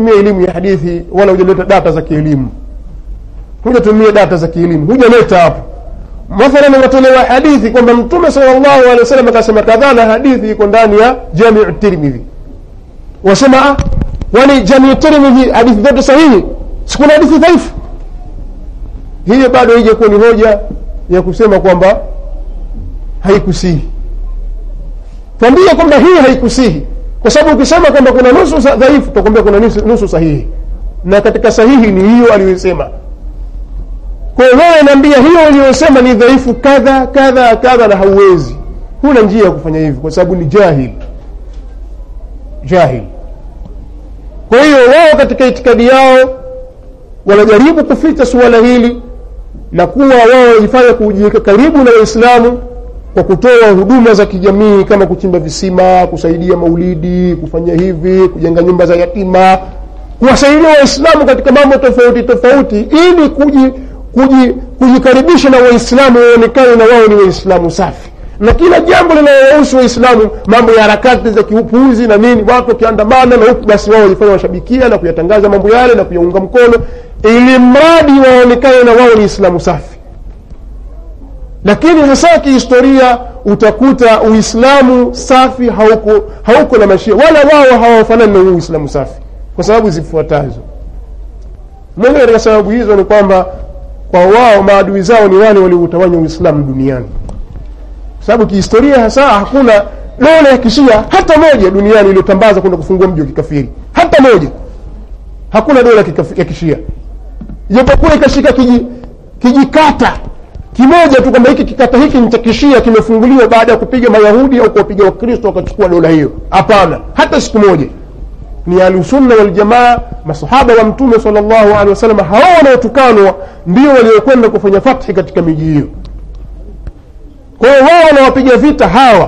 hujatumia elimu ya hadithi wala hujaleta data za kielimu hujatumia data za kielimu hujaleta hapo mathalan watolewa hadithi kwamba mtume salllahu alehi wasallam akasema kadhaa na hadithi iko ndani ya jamiu tirmidhi wasema ah, wani jamiu tirmidhi hadithi zote sahihi sikuna hadithi dhaifu hiyo bado ije kuwa ni hoja ya kusema kwamba haikusihi twambie kwamba hii haikusihi kwa sababu ukisema kwamba kuna nusu sa- dhaifu takwambia kuna nusu, nusu sahihi na katika sahihi ni hiyo aliyosema kwa hiyo wewe naambia hiyo uliyosema ni dhaifu kadha kadha kadha na hauwezi huna njia ya kufanya hivyo kwa sababu ni jahil jahil kwa hiyo wao katika itikadi yao wanajaribu kuficha suala hili na kuwa wao wajifanya kujiweka karibu na waislamu kwa kutoa huduma za kijamii kama kuchimba visima kusaidia maulidi kufanya hivi kujenga nyumba za yatima kuwasaidia waislamu katika mambo tofauti tofauti ili kuji, kuji, kujikaribisha na waislamu waonekane na wao ni waislamu safi na kila jambo linalowahusu waislamu mambo ya harakati za kiupuuzi na nini watu wakiandamana na huku basi wao wajifanya washabikia na kuyatangaza mambo yale na kuyaunga mkono ili mradi waonekane na wao ni islamu safi lakini hasa kihistoria utakuta uislamu safi hauko, hauko na mashia wala wao hawafanani na huu uislamu safi kwa sababu zifuatazo moja katika sababu hizo ni kwamba kwa wao maadui zao ni wale walioutawanya uislamu duniani kwa sababu kihistoria hasa hakuna dola ya kishia hata moja duniani iliyotambaza kwenda kufungua mji wa kikafiri hata moja hakuna dola ya kikaf- ya kishia ijapokuwa ikashika kiji- kijikata kimoja tu kwamba hiki kikata hiki ni cha kishia kimefunguliwa baada ya kupiga mayahudi au kuwapiga wakristo wakachukua dola hiyo hapana hata siku moja ni ahlusunna waljamaa masahaba wa mtume sal llahu alehi wasallam hao wanaotukanwa ndio waliokwenda kufanya fathi katika miji hiyo kwa hiyo wao wanawapiga vita hawa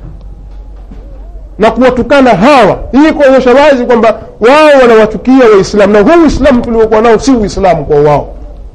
na kuwatukana hawa hii kuonyesha wazi kwamba wao wanawachukia waislamu na huu uislamu tuliokuwa nao si uislamu kwa wao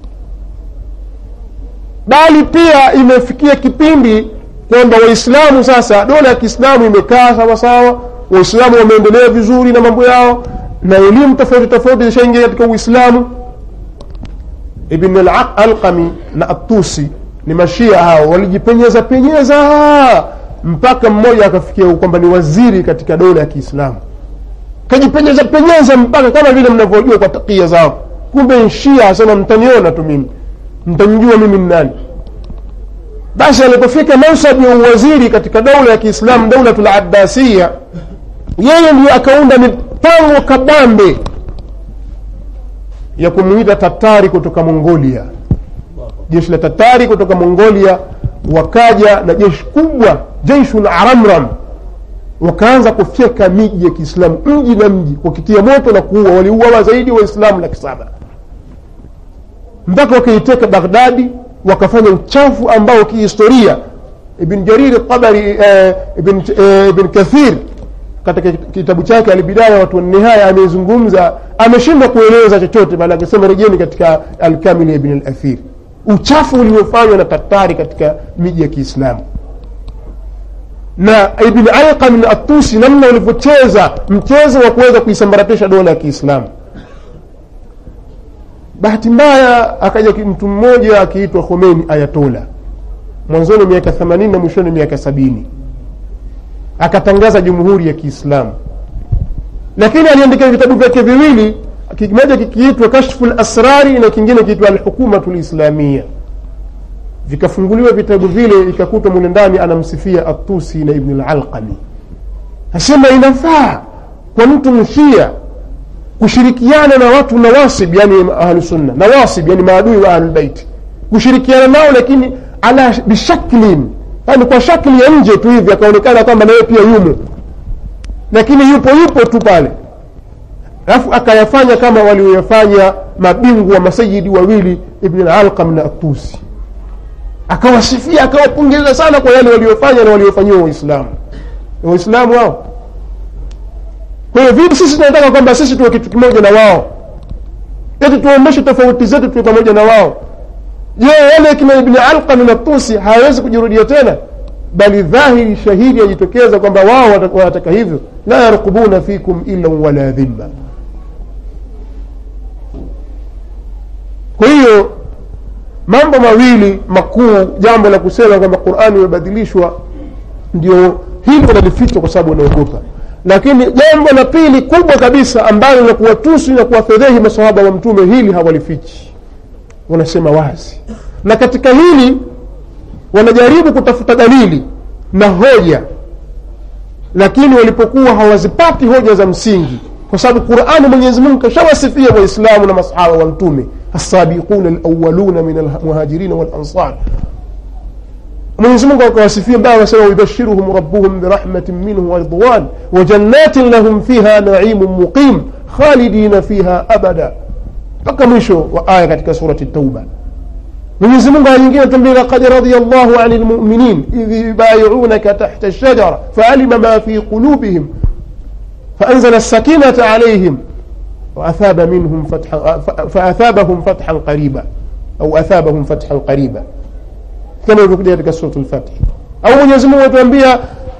bali pia imefikia kipindi kwamba waislamu sasa dola ya kiislamu imekaa sawasawa waislamu wameendelea vizuri na mambo yao na elimu tofauti tofauti zishaingia katika uislamu ibn al-alqami na atusi ni mashia hao walijipenyeza penyeza mpaka mmoja akafikia kwamba ni waziri katika dola ya kiislamu kajipenyeza penyeza mpaka kama vile mnavyojua kwa takia zao kumbe shia asema mtaniona tu mimi mtamjua mimi ni nani basi alipofika mansabu ya uwaziri katika daula ya kiislamu daulatul abbasiya yeye ndio akaunda mipango kabambe ya kumuita tatari kutoka mongolia jeshi la tatari kutoka mongolia wakaja na jeshi kubwa jeishun aramram wakaanza kufyeka miji ya kiislamu mji na mji wakitia moto na kuua waliuawa zaidi waislamu laki saba mpaka wakaiteka baghdadi wakafanya uchafu ambao kihistoria ibn jariri tabari eh, ibn, eh, ibn kathir katika kitabu chake albidaya watu nihaya amezungumza ameshindwa kueleza chochote bali akisema rejeni katika alkamili ya ibn alathir uchafu uliofanywa na tatari katika miji ya kiislamu na ibn alqam na atusi namna ulivyocheza mchezo wa kuweza kuisambaratisha dola ya kiislamu bahati mbaya akaja ki- mtu mmoja akiitwa Khomeini Ayatola mwanzoni miaka 80 na mwishoni miaka sabini akatangaza jamhuri ya Kiislamu, lakini aliandika vitabu vyake viwili, kimoja kikiitwa Kashfu lasrari na kingine kiitwa Alhukumatu Lislamia. Vikafunguliwa vitabu vile, ikakutwa mule ndani anamsifia Atusi na Ibn Alalqami, asema inafaa kwa mtu mshia kushirikiana na watu nawasib yani ahlusunna nawasib yani maadui wa ahlulbeiti kushirikiana nao lakini ala bishaklin yani kwa shakli ya nje tu hivi akaonekana kwamba naye pia yumo lakini yupo yupo tu pale alafu akayafanya kama walioyafanya mabingwa wa masayidi wawili ibn alqam na atusi akawasifia akawapongeza sana kwa yale waliofanya na waliofanyiwa waislamu waislamu hao kwa hiyo vipi sisi tunataka kwamba sisi tuwe kitu kimoja na wao eti tuomeshe tofauti zetu tuwe pamoja na wao je wale kina ibni alqam na tusi hawawezi kujirudia tena bali dhahiri shahidi yajitokeza kwamba wao wata- wanataka hivyo la yarqubuna fikum illa wala dhimma kwa hiyo mambo mawili makuu jambo la kusema kwamba qurani imebadilishwa ndio hili wanalificha kwa sababu wanaogopa lakini jambo la pili kubwa kabisa ambalo la kuwatusi na kuwafedhehi masahaba wa mtume hili hawalifichi wanasema wazi na katika hili wanajaribu kutafuta dalili na hoja lakini walipokuwa hawazipati hoja za msingi kwa sababu qurani mwenyezi mungu kashawasifia waislamu na masahaba wa mtume السابقون الأولون من المهاجرين والأنصار mwenyezi mungu akawasifia mbaya anasema wayubashiruhum rabbuhum birahmatin minhu waridwan wajannatin lahum fiha naimun muqim khalidina fiha abada mpaka mwisho wa aya katika surati tauba mwenyezi mungu aya nyingine tuambia laqad radia llahu ani lmuminin idh yubayiunaka tahta lshajara faalima ma fi qulubihim faanzala الsakinata عليهم وأثاب منهم فتحا فأثابهم فتحا قريبا أو أثابهم فتحا قريبا كما يقول katika سورة الفتح أو Mwenyezi Mungu atuambia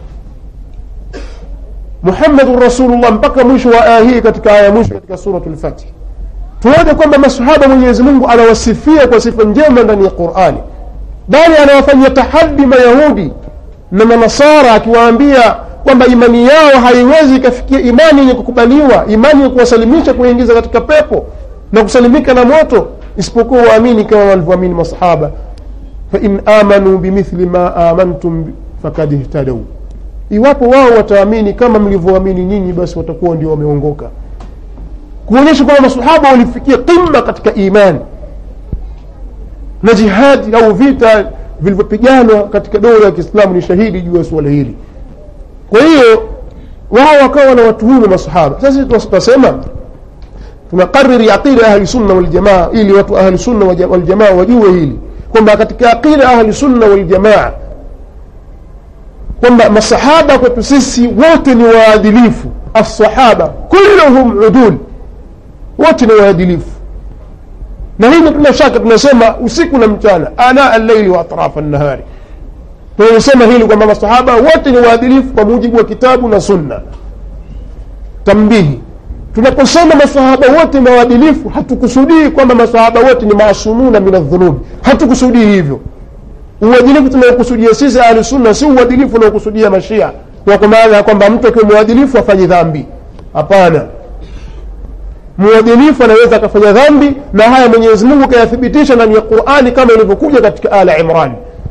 Muhammadun Rasulullah mpaka mwisho wa aya hii katika aya mwisho katika suratul Fath. Tuone kwamba masahaba Mwenyezi Mungu anawasifia kwa sifa njema ndani ya Qur'ani, bali anawafanyia tahaddi Mayahudi na Manasara akiwaambia kwamba imani yao haiwezi ikafikia imani yenye kukubaliwa imani ya kuwasalimisha kuingiza katika pepo na kusalimika na moto isipokuwa waamini kama walivyoamini masahaba fain amanu bimithli ma amantum fakad ihtadau iwapo wao wataamini kama mlivyoamini nyinyi basi watakuwa ndio wameongoka kuonyesha kwamba masahaba walifikia qimma katika imani na jihadi au vita vilivyopiganwa katika dola ya kiislamu ni shahidi juu ya suala hili kwa hiyo wao wakawa na watuhumu masahaba sasa tunasema tunakariri aqida ahli sunna waljamaa ili watu ahli sunna waljamaa wajue hili kwamba katika aqida ahli sunna waljamaa kwamba masahaba kwetu sisi wote ni waadilifu alsahaba kulluhum udul wote ni waadilifu na hili tuna shaka tunasema usiku na mchana ana allaili wa atrafa nnahari tunasema hili kwamba masahaba wote ni waadilifu kwa mujibu wa kitabu na sunna tambihi tunaposema masahaba wote ni waadilifu hatukusudii kwamba masahaba wote ni maasumuna min aldhunubi hatukusudii hivyo uadilifu tunaokusudia sisi ahli sunna si uadilifu unaokusudia mashia kwa maana ya kwamba mtu akiwa mwadilifu afanye dhambi hapana mwadilifu anaweza akafanya dhambi na haya mwenyezi mungu kayathibitisha ndani ya qurani kama ilivyokuja katika ala imran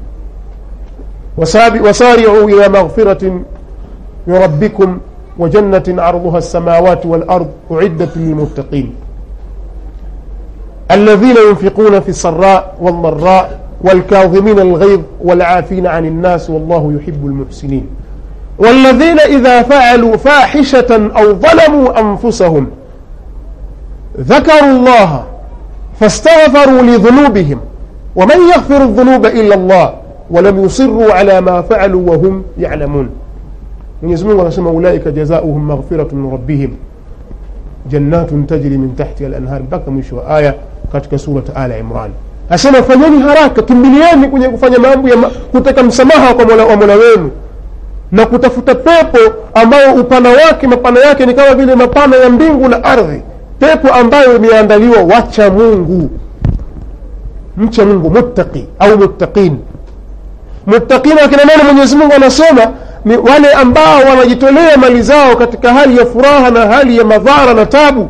وسارعوا إلى مغفرة من ربكم وجنة عرضها السماوات والأرض أعدت للمتقين الذين ينفقون في السراء والضراء والكاظمين الغيظ والعافين عن الناس والله يحب المحسنين والذين إذا فعلوا فاحشة أو ظلموا أنفسهم ذكروا الله فاستغفروا لذنوبهم ومن يغفر الذنوب إلا الله ولم يصروا على ما فعلوا وهم يعلمون Mwenyezi Mungu anasema ulaika jazaohum maghfiratun min rabbihim jannatun tajri min tahtiha al-anhar mpaka mwisho wa aya katika surat Ala Imran. Asema fanyeni haraka, kimbilieni kwenye kufanya mambo ya ma, kutaka msamaha kwa Mola wa Mola wenu na kutafuta pepo ambayo upana wake mapana yake ni kama vile mapana ya mbingu na ardhi, pepo ambayo imeandaliwa wacha Mungu, mcha Mungu, muttaqi au muttaqin muttaqina akina nani mwenyezi mungu anasema ni wale ambao wanajitolea mali zao katika hali ya furaha na hali ya madhara na tabu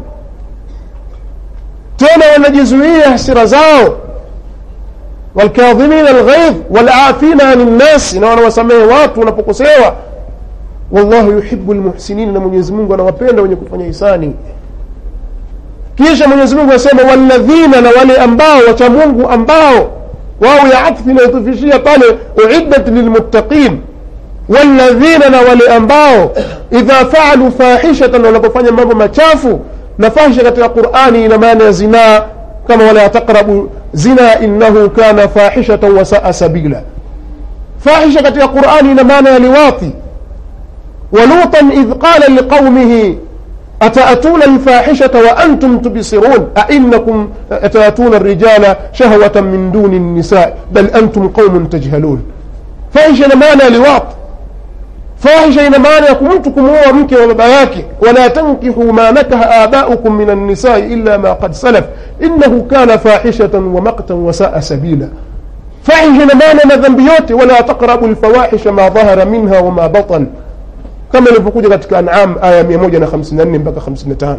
tena wanajizuia hasira zao walkadhimina alghaidh walafina ani nnasi na wanawasamehe watu wanapokosewa wallahu yuhibu lmuhsinin na mwenyezi mungu anawapenda wenye kufanya hisani kisha mwenyezi mungu anasema walladhina na wale ambao wacha mungu ambao wao ya atfi inayotufishia pale uiddat lilmuttaqin walladhina na wale ambao idha faalu fahishatan wanapofanya mambo machafu na fahisha katika qurani ina maana ya zinaa kama wala taqrabu zina innahu kana fahishatan wasaa sabila fahisha katika qurani ina maana ya liwati ولوطا إذ قال لقومه أتأتون الفاحشة وأنتم تبصرون أئنكم أتأتون الرجال شهوة من دون النساء بل أنتم قوم تجهلون فاحشة معنى لواط فاحشة ina maana ya mtu kumuoa mke wa baba yake wala tankihu ma nakaha abaukum min annisai illa ma qad salaf innahu kana fahishatan wa maktan wasaa sabila fahisha na maana na dhambi yote wala taqrabu lfawahisha ma dhahara minha wama batan kama ilivyokuja katika anam aya 154 mpaka 55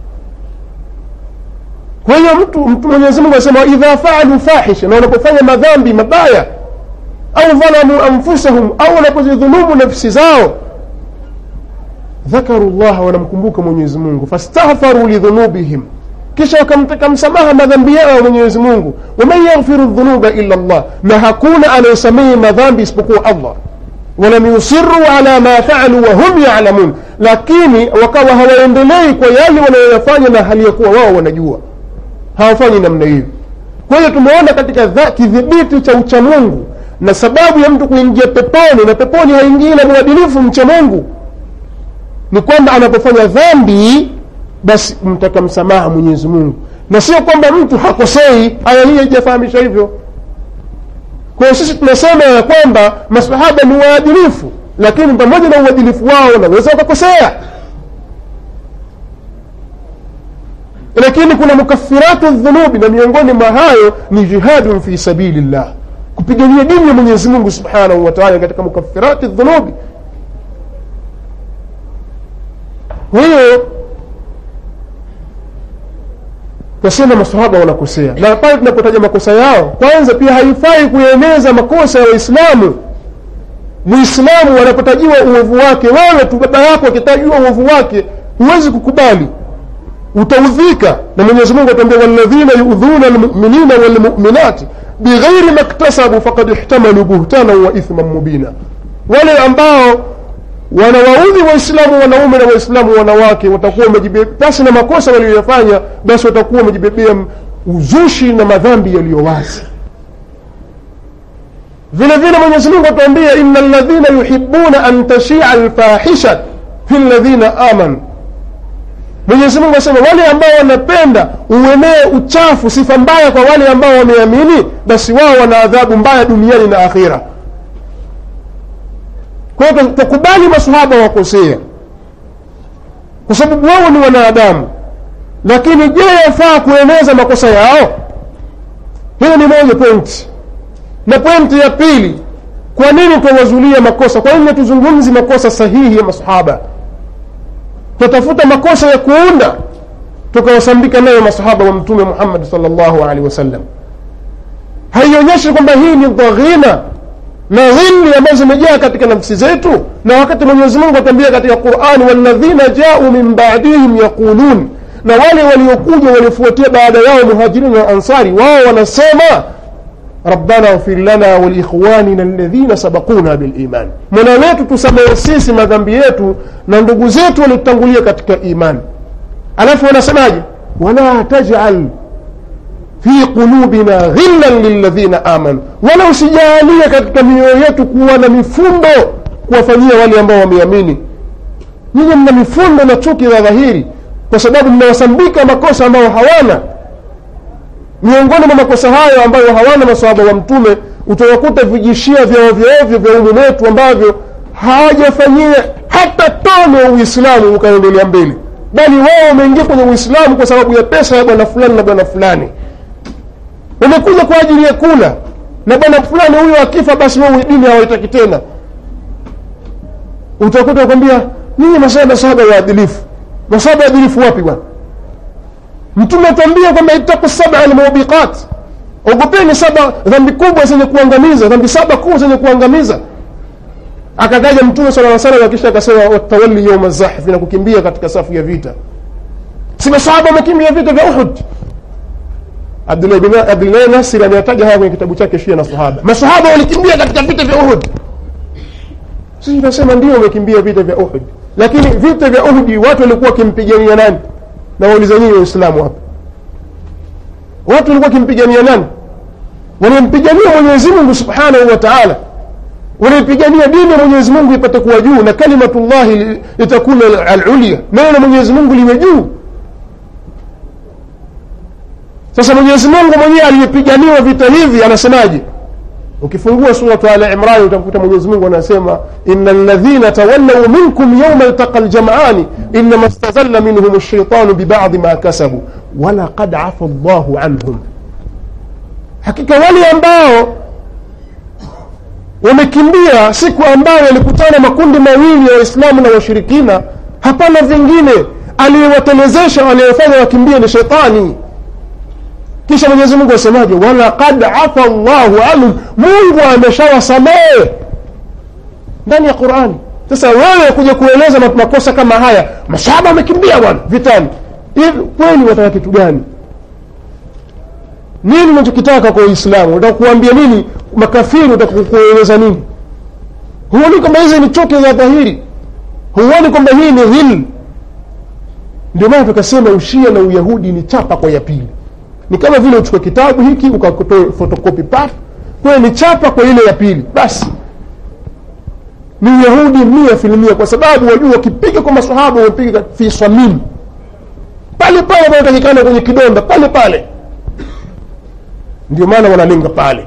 kwa hiyo mtu mtu mwenyezi mungu anasema idha faalu fahisha na wanapofanya madhambi mabaya au dhalamu anfusahum au wanapozidhulumu nafsi zao dhakaru llaha wanamkumbuka mwenyezi mungu fastaghfaru lidhunubihim kisha wakamtaka msamaha madhambi yao mwenyezi mungu waman yaghfiru dhunuba illa llah na hakuna anayesamehe madhambi isipokuwa allah walam yusiru ala ma faalu wahum yalamun lakini wakawa hawaendelei kwa yale wanayoyafanya na hali ya kuwa wao wanajua hawafanyi namna hiyo kwa hiyo tumeona katika dha- kidhibiti cha uchamungu na sababu ya mtu kuingia peponi na peponi haingii na mwadilifu mcha mungu ni kwamba anapofanya dhambi basi mtaka msamaha mwenyezi mungu na sio kwamba mtu hakosei aya hii haijafahamisha hivyo kwa hiyo sisi tunasema ya kwamba masahaba ni waadilifu lakini pamoja na uadilifu wao wanaweza wakakosea lakini kuna mukafiratu dhunubi na miongoni mwa hayo ni jihadun fi sabili llah kupigania dini ya mwenyezi mungu subhanahu wa taala katika mukafirati dhunubi kwa hiyo tasema masahaba wanakosea na pale tunapotaja makosa yao kwanza pia haifai kueneza makosa ya waislamu muislamu wanapotajiwa uovu wake wewe tu baba yako akitajiwa uovu wake huwezi kukubali utaudhika na mwenyezi mungu atuambia walladhina yudhuna lmuminina walmuminati bighairi maktasabu fakad ihtamalu buhtanan wa ithman mubina wale ambao wanawaudhi waislamu wanaume na waislamu wanawake watakuwa wamejibebea pasi na makosa walioyafanya basi watakuwa wamejibebea uzushi na madhambi yaliyo wazi vile vile mwenyezi mungu atuambia ina ladhina yuhibuna an tashia lfahisha fi ladhina amanu mwenyezi mungu asema wale ambao wanapenda uenee uchafu sifa mbaya kwa wale ambao wameamini basi wao wana adhabu mbaya duniani na akhira kwa hiyo tukubali masahaba wakosea kwa sababu wao ni wanadamu lakini je yafaa kueneza makosa yao hiyo ni moja pointi na pointi ya pili kwa nini twawazulia makosa kwa nini tuzungumzi makosa sahihi ya masahaba tutatafuta makosa ya kuunda tukawasambika nayo masahaba wa mtume muhammadi sal llahu alehi wasallam haionyeshi kwamba hii ni dhaghina na dhilli ambazo zimejaa katika nafsi zetu na wakati mwenyezi mungu atambia katika qurani walladhina jau min badihim yaqulun na wale waliokuja waliofuatia baada yao muhajirini na ansari wao wanasema rabbana ighfir lana waliikhwanina alladhina sabaquna biliman mola wetu tusamehe sisi madhambi yetu na ndugu zetu waliotangulia katika imani alafu wanasemaje wala tajal fi qulubina ghillan lilladhina amanu wala usijaalie katika mioyo yetu kuwa na mifundo kuwafanyia wale ambao wameamini nyinyi mna mifundo na chuki za dhahiri kwa sababu mnawasambika makosa ambayo hawana miongoni mwa makosa hayo ambayo hawana masahaba wa mtume utawakuta vijishia vya ovyoovyo vya umu wetu ambavyo hawajafanyia hata tone ya uislamu ukaendelea mbele bali wao wameingia kwenye uislamu kwa sababu ya pesa ya bwana fulani na bwana fulani wamekuja kwa ajili ya kula na bwana fulani huyo akifa basi wao dini hawaitaki tena utakuta wakwambia nyinyi masaba masahaba waadilifu masahaba waadilifu wapi bwana mtume atuambia kwamba ittaku saba almubiqat ogopeni saba dhambi kubwa zenye kuangamiza dhambi saba kuu zenye kuangamiza akataja mtume sala lla salam akisha akasema watawalli yauma zahfi na kukimbia katika safu ya vita si masahaba wamekimbia vita vya uhud abdullahi nasir ameyataja haya kwenye kitabu chake shia na sahaba masahaba walikimbia katika vita vya uhud sisi tunasema ndio wamekimbia vita vya uhud lakini vita vya uhudi watu walikuwa wakimpigania nani na wauliza nyinyi waislamu hapa watu walikuwa wakimpigania nani wanampigania mwenyezi mungu subhanahu wa taala wanaipigania dini ya mwenyezi mungu ipate kuwa juu na kalimatullahi litakuna alulya neno la mwenyezi mungu liwe juu sasa mwenyezi mungu mwenyewe aliyepiganiwa vita hivi anasemaje ukifungua suratu ala imrani utakuta mwenyezi mungu anasema ina ladhina tawallau minkum yauma ltaqa ljamani inama stazalla minhum shaitanu bibadi ma kasabu walaqad afa llahu anhum hakika wale ambao wamekimbia siku ambayo yalikutana makundi mawili ya waislamu na washirikina hapana vingine aliyewatelezesha waliyofanya wakimbie ni shetani kisha mwenyezi mungu asemaje walaqad afa llahu anhum mungu ameshawasamehe ndani ya qurani sasa wewe kuja kueleza makosa kama haya masahaba wamekimbia bwana vitani hivi kweli wataka kitu gani nini unachokitaka kwa uislamu unataka kuambia nini makafiri utaka kueleza nini huoni kwamba hizi ni chuki za dhahiri huoni kwamba hii ni hil ndio maana tukasema ushia na uyahudi ni chapa kwa ya pili ni kama vile uchukue kitabu hiki ukakotoe fotokopi paf kwayo ni chapa kwa ile ya pili basi ni uyahudi mia filmia kwa sababu wajua wakipiga kwa masahaba wamepiga fi swamini pale pale panatakikana kwenye kidonda pale pale ndio maana wanalenga pale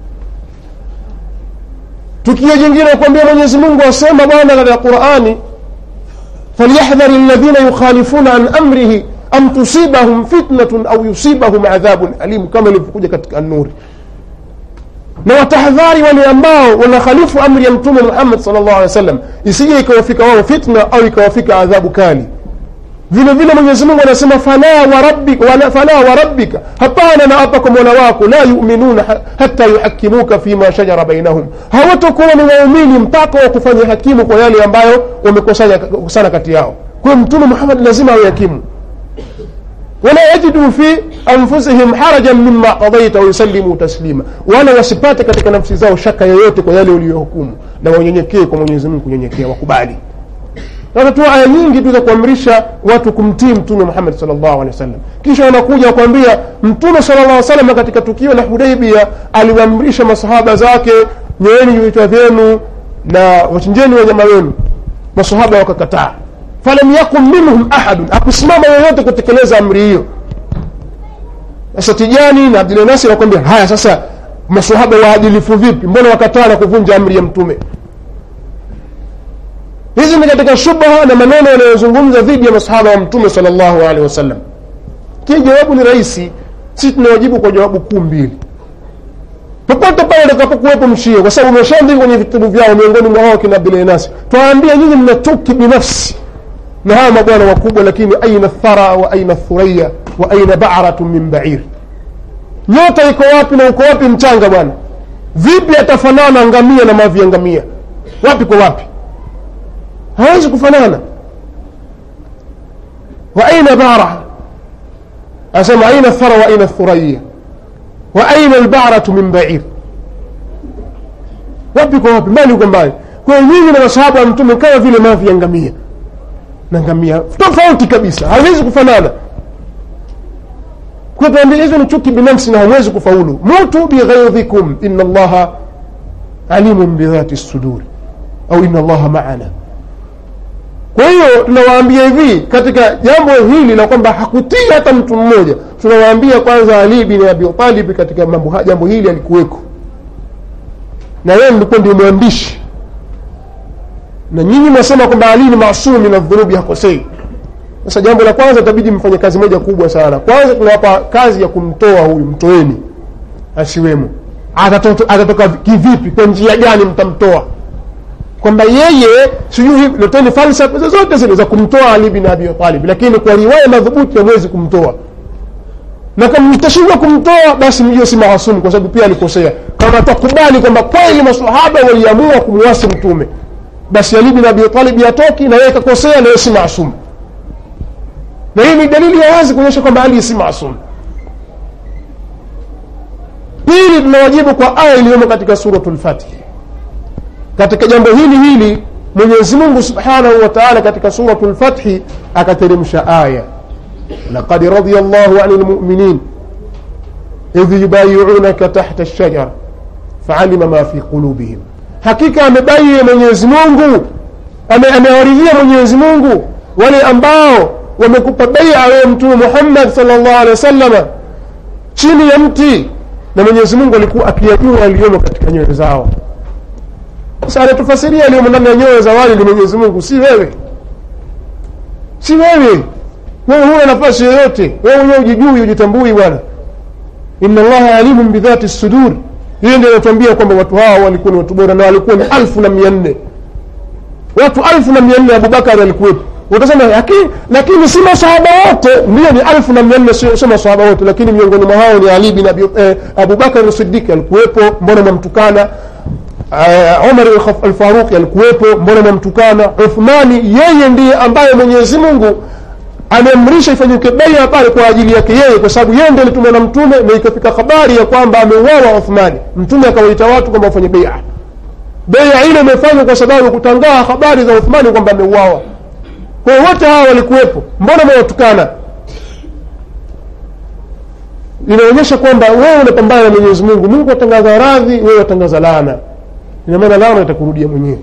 tukio jingine kuambia mwenyezi mungu asema bwana katika qurani falyahdhari ladhina yukhalifuna an amrihi am tusibahum fitnatun au yusibahum adhabun alimu kama ilivyokuja katika nuri na watahadhari wale ambao wanakhalifu amri ya mtume muhammad sal llahu alih wa sallam isije ikawafika wao fitna au ikawafika adhabu kali vile vile mwenyezi mungu anasema fala warabbika wala, fala warabbika hapana na apa kwa mola wako la yuminuna hata yuhakimuka fima shajara bainahum hawatakuwa ni waumini mpaka wakufanya hakimu kwa yale ambayo wamekosana kati yao kwa hiyo mtume muhammad lazima awe hakimu wala yajidu fi anfusihim harajan mima qadaita wayusallimu taslima wala wasipate katika nafsi zao shaka yoyote kwa yale uliyohukumu na wanyenyekee kwa mwenyezi mungu kunyenyekea wakubali watatoa aya nyingi tu za kuamrisha watu kumtii mtume muhammad salllahu alehi wasallam kisha wanakuja wakuambia mtume sala llah salam katika tukio la hudaibia aliwaamrisha masahaba zake nyoeni vichwa vyenu na wachinjeni wanyama wenu masahaba wakakataa falam yakun minhum ahadun hakusimama yoyote kutekeleza amri hiyo sasa tijani na abdul nasir wakwambia haya sasa masahaba waadilifu vipi mbona wakataa na kuvunja amri ya mtume hizi ni katika shubha na maneno yanayozungumza dhidi ya masahaba wa mtume sal llahu alehi wasallam kii jawabu ni rahisi sisi tunawajibu kwa jawabu kuu mbili popote pale utakapokuwepo mshia kwa sababu umeshaandika kwenye vitabu vyao miongoni mwa hao kina abdulnasi twaambia nyinyi mna chuki binafsi na hawa mabwana wakubwa lakini aina thara wa aina thuraya wa aina baratu min bair nyota iko wapi na uko wapi mchanga bwana vipi atafanana ngamia na mavi ya ngamia wapi kwa wapi hawezi kufanana wa aina bara asema aina thara wa aina thuraya wa aina albaratu min bair wapi kwa wapi mbali uko mbali kwa hiyo nyinyi na masahaba wa mtume kama vile mavi ya ngamia na ngamia tofauti kabisa hawezi kufanana kwa tuambia hizo ni chuki binafsi na hawezi kufaulu mutu bighaidhikum ina allaha alimun bidhati suduri au ina allaha maana kwa hiyo tunawaambia hivi katika jambo hili la kwamba hakutii hata mtu mmoja tunawaambia kwanza ali bin abi talib katika mambo jambo hili alikuweko na yeye mlikuwa ndio mwandishi na nyinyi mwasema kwamba ali ni masum min adhunubi hakosei sasa jambo la kwanza itabidi mfanye kazi moja kubwa sana kwanza tunawapa kazi ya kumtoa huyu mtoeni asiwemo atatoka, atatoka kivipi kwa njia gani mtamtoa kwamba yeye sijui leteni falsafa zozote zile za kumtoa ali bin abi talib lakini kwa riwaya madhubuti hamwezi kumtoa na kama mtashindwa kumtoa basi mjue si maasumu kwa sababu pia alikosea kama takubali kwamba kweli masahaba waliamua kumwasi mtume basi ali bin abi talib yatoki na yeye kakosea na yeye si maasumu na hii ni dalili ya wazi kuonyesha kwamba ali si maasumu pili tunawajibu kwa aya iliyomo katika suratu lfatihi katika jambo hili hili mwenyezi mungu subhanahu wa taala katika suratu lfathi akateremsha aya laqad radia llahu ani lmuminin idh yubayiunaka tahta lshajara faalima ma fi qulubihim hakika amebaie mwenyezi mungu amewaridhia mwenyezi mungu wale ambao wamekupa beia wewe mtume muhammad sal llahu alehi wa sallama chini ya mti na mwenyezi mungu alikuwa akiyajua aliyomo katika nyoyo zao sasa anatufasiria aliyomo ndani ya nyoyo za wale ni mwenyezi mungu si wewe si wewe wewe huna nafasi yoyote wewe mwenyewe ujijui ujitambui bwana inna allaha alimun bidhati sudur hiyo ndio inatuambia kwamba watu hawa walikuwa ni watu bora na walikuwa ni alfu na mia nne watu alfu na mia nne abubakari alikuwepo utasema lakini lakini si masahaba wote ndio ni alfu na mia nne sio sio masahaba wote lakini miongoni mwa hao ni ali bin abi eh, abubakar siddiq alikuwepo mbona mwamtukana uh, umar alfaruqi alikuwepo mbona mwamtukana uthmani yeye ndiye ambaye mwenyezi mungu ameamrisha ifanyike beia pale kwa ajili yake yeye kwa sababu yeye ndiye alitumwa na mtume na ikafika habari ya kwamba ameuawa uthmani mtume akawaita watu kwamba wafanye beia beia ile imefanywa kwa sababu ya kutangaa habari za uthmani kwamba ameuawa kwa hiyo wote hawa walikuwepo mbona mwawatukana inaonyesha kwamba wewe unapambana na mwenyezi mungu mungu atangaza radhi wewe watangaza laana ina maana laana itakurudia mwenyewe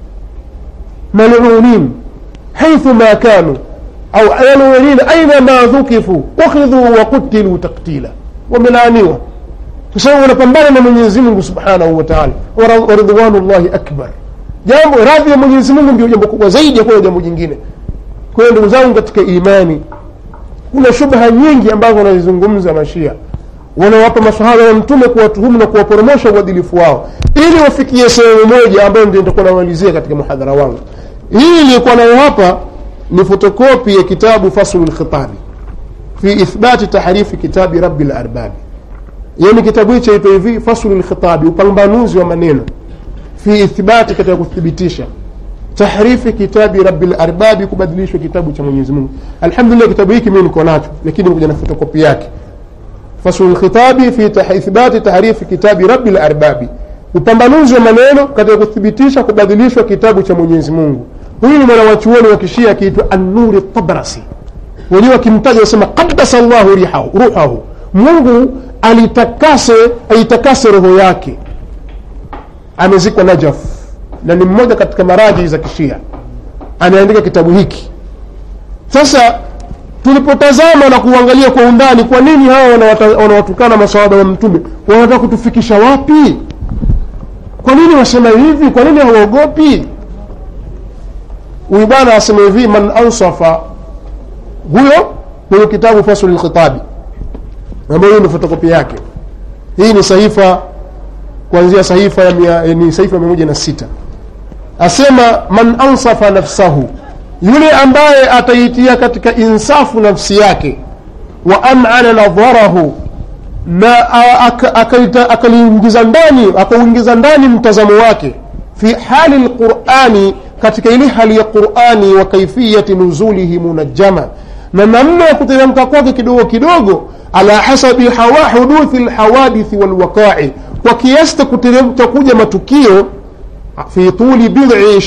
malunin haithu ma kanu au malunin aina ma dhukifu ukhidhu wa kutilu taktila wamelaaniwa kwa sababu wanapambana na mwenyezi mungu subhanahu wa taala wa ridwanu llahi akbar jambo radhi ya mwenyezi mungu ndio jambo kubwa zaidi ya kuwa jambo jingine kwa hiyo ndugu zangu katika imani kuna shubha nyingi ambazo wanazizungumza mashia wanawapa masahaba ya mtume kuwatuhumu na kuwaporomosha uadilifu wao ili wafikie sehemu moja ambayo ndio nitakuwa namalizia katika muhadhara wangu hii iliyokuwa nayo hapa ni fotokopi ya kitabu faslu lkhitabi fi ithbati tahrifi kitabi rabi larbabi yani kitabu hicho chaitwa hivi faslu lkhitabi upambanuzi wa maneno fi ithbati katika kuthibitisha tahrifi kitabi rabi larbabi kubadilishwa kitabu cha mwenyezi mungu alhamdulillah kitabu hiki mimi niko nacho lakini kuja na fotokopi yake faslu lkhitabi fi ithbati tahrifi kitabi rabi larbabi upambanuzi wa maneno katika kuthibitisha kubadilishwa kitabu cha mwenyezi mungu huyu ni mwanawachuoni wa kishia akiitwa annuri tabrasi wenyewe wakimtaja wasema qadasa llahu ruhahu mungu alitakase aitakase roho yake amezikwa najaf na ni mmoja katika maraji za kishia anaandika kitabu hiki sasa tulipotazama na kuangalia kwa undani kwa nini hawa wanawatukana masawaba ya mtume wanataka kutufikisha wapi kwa nini wasema hivi kwa nini hawaogopi huyu bwana asema hivi man ansafa huyo kwenye kitabu faslu lkhitabi ambayo hiyo ni fotokopi yake hii ni sahifa kuanzia sahifa ya mia, ni sahifa mia moja na sita asema man ansafa nafsahu yule ambaye ataitia katika insafu nafsi yake wa amana nadharahu na akaliingiza ndani akauingiza ndani mtazamo wake fi hali lqurani katika ile hali ya qurani wa kaifiyati nuzulihi munajjama na namna ya kuteremka kwake kidogo kidogo ala hasabi hawa huduthi lhawadithi walwaqai kwa kiasi cha kuja matukio fi tuli bidhi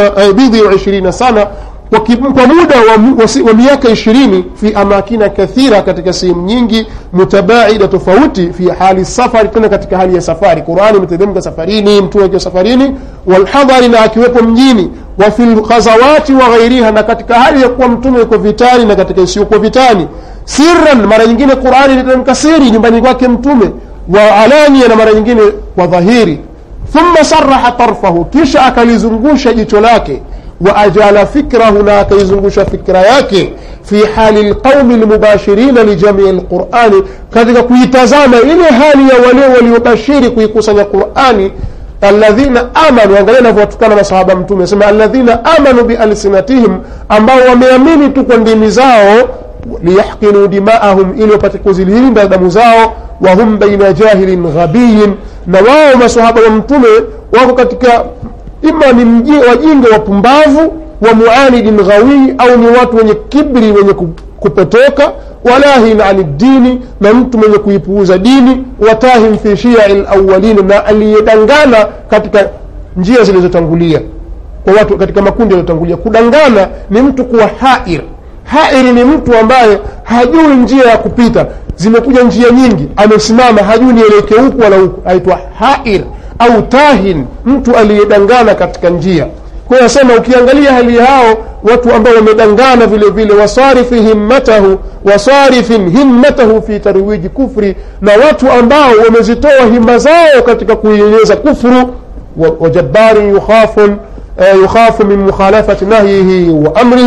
ishirina sana kwa, kwa muda wa, wa, wa miaka ishirini fi amakina kathira katika sehemu nyingi mutabaida tofauti fi hali safari tena katika hali ya safari qurani imeteremka safarini mtume akiwa safarini walhadhari na akiwepo mjini wa fi lghazawati wa ghairiha na katika hali ya kuwa mtume yuko vitani na katika isiyokuwa vitani sirran mara nyingine qurani iliteremka siri nyumbani kwake mtume wa alania na mara nyingine kwa dhahiri thumma saraha tarfahu kisha akalizungusha jicho lake waajala fikrahu na akaizungusha fikra yake fi hali lqaumi lmubashirina lijamii lqurani katika kuitazama ile hali ya wale waliobashiri kuikusanya qurani alladhina amanu angalia navyowatukana masahaba mtume asema alladhina amanu bialsinatihim ambao wameamini tu kwa ndimi zao liyahkinu dimaahum ili wapate kuzilinda damu zao wahum baina jahilin ghabiyin na wao masahaba wa mtume wako katika ima ni wajinga wapumbavu wa muanidin ghawii au ni watu wenye kibri wenye kupotoka walahin ani dini na mtu mwenye kuipuuza dini watahim fi shiai lawalin na aliyedangana katika njia zilizotangulia kwa watu katika makundi yaliyotangulia kudangana ni mtu kuwa hair hairi ni mtu ambaye hajui njia ya kupita zimekuja njia nyingi amesimama hajui nielekee huku wala huku aitwa hair au tahin mtu aliyedangana katika njia kwa hiyo asema ukiangalia hali hao watu ambao wamedangana vile vile wasarifi himmatahu wasarifin himmatahu fi tarwiji kufri na watu ambao wamezitoa himma zao katika kuieneza kufru wajabbarin yukhafun yukhafu min mukhalafati nahyihi wa amrihi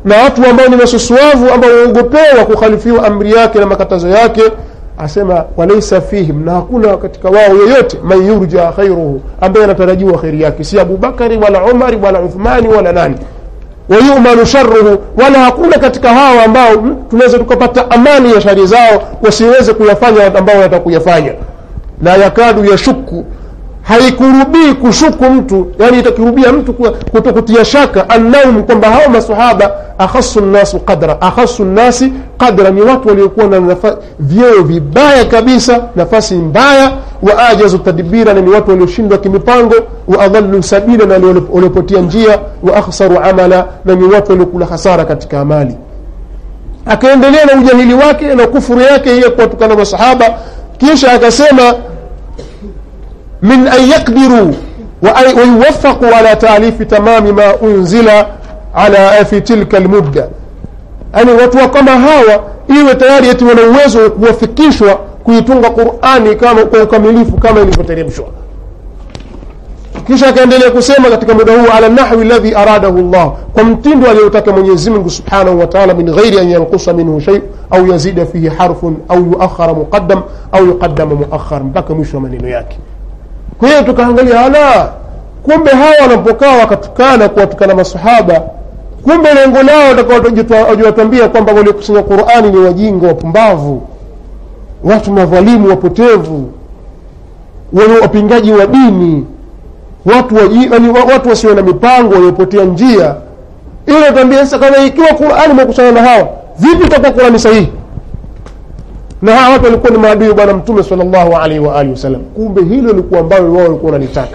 na watu ambao ni masusuavu ambao waogopewa kukhalifiwa amri yake na makatazo yake asema walaisa fihim na hakuna katika wao yoyote man yurja khairuhu ambaye anatarajiwa kheri yake si abubakari wala umari wala uthmani wala nani wayumanu sharuhu wala hakuna katika hawa ambao mm, tunaweza tukapata amani ya shari zao wasiweze kuyafanya ambao wanataka kuyafanya la yakadu yashuku haikurubii kushuku mtu yani itakirubia mtu kuto kutia shaka annahum kwamba hao masahaba akhasu nnasu qadra akhasu nnasi qadra ni watu waliokuwa na nafa- vyeo vibaya kabisa nafasi mbaya wa ajazu tadbira na ni watu walioshindwa kimipango wa adhallu sabila na ni waliopotia njia wa akhsaru amala na ni watu waliokula hasara katika amali akaendelea na ujahili wake na kufuru yake yeye kuwatukana masahaba kisha akasema من أن يقدروا وأن- ويوفقوا على تأليف تمام ما أنزل على في تلك المدة yani watu wa kama hawa iwe tayari eti wana uwezo wa kuwafikishwa kuitunga qurani kama kwa ukamilifu kama ilivyoteremshwa kisha akaendelea kusema katika muda huu ala nahwi alladhi aradahu llah kwa mtindo aliyotaka mwenyezi mungu subhanahu wa taala min ghairi an yankusa minhu shay au yazida fihi harfun au yuakhara muqaddam au yuqaddama muakhar mpaka mwisho wa maneno yake kwa hiyo tukaangalia ala kumbe hawa wanapokaa wakatukana kuwatukana masahaba kumbe lengo lao watakawajiwatambia kwamba waliokusanya qurani ni wajinga wapumbavu watu madhalimu wapotevu wenye wapingaji wa dini watu waji, yani, wa- watu wasio na mipango waliopotea njia ili natambia sasa kama ikiwa qurani imekusanya na hawa vipi itakuwa qurani sahihi na hawa watu walikuwa ni maadui wa bwana mtume salllahu alaihi wa alihi wasallam kumbe hilo likuwa ambayo wao walikuwa wanalitaka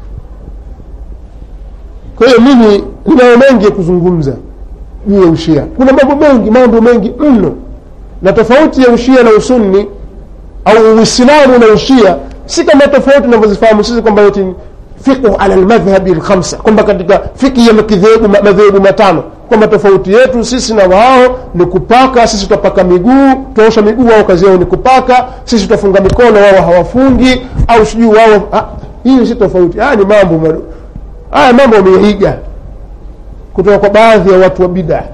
kwa hiyo mimi ninayo mengi ya kuzungumza juu ya ushia kuna mambo mengi mambo mengi mno na tofauti ya ushia na usunni au uislamu na ushia si kama tofauti tunavyozifahamu sisi kwamba eti fiqhu ala lmadhhabi lkhamsa kwamba katika fiki ya madhehebu madhehebu matano kwamba tofauti yetu sisi na wao ni kupaka sisi tutapaka miguu tuosha miguu wao kazi yao ni kupaka sisi tutafunga mikono wao hawafungi au sijui wao ah, hiyo si tofauti haya ni mambo mado- haya mambo wameiga kutoka kwa baadhi ya watu wa bidaa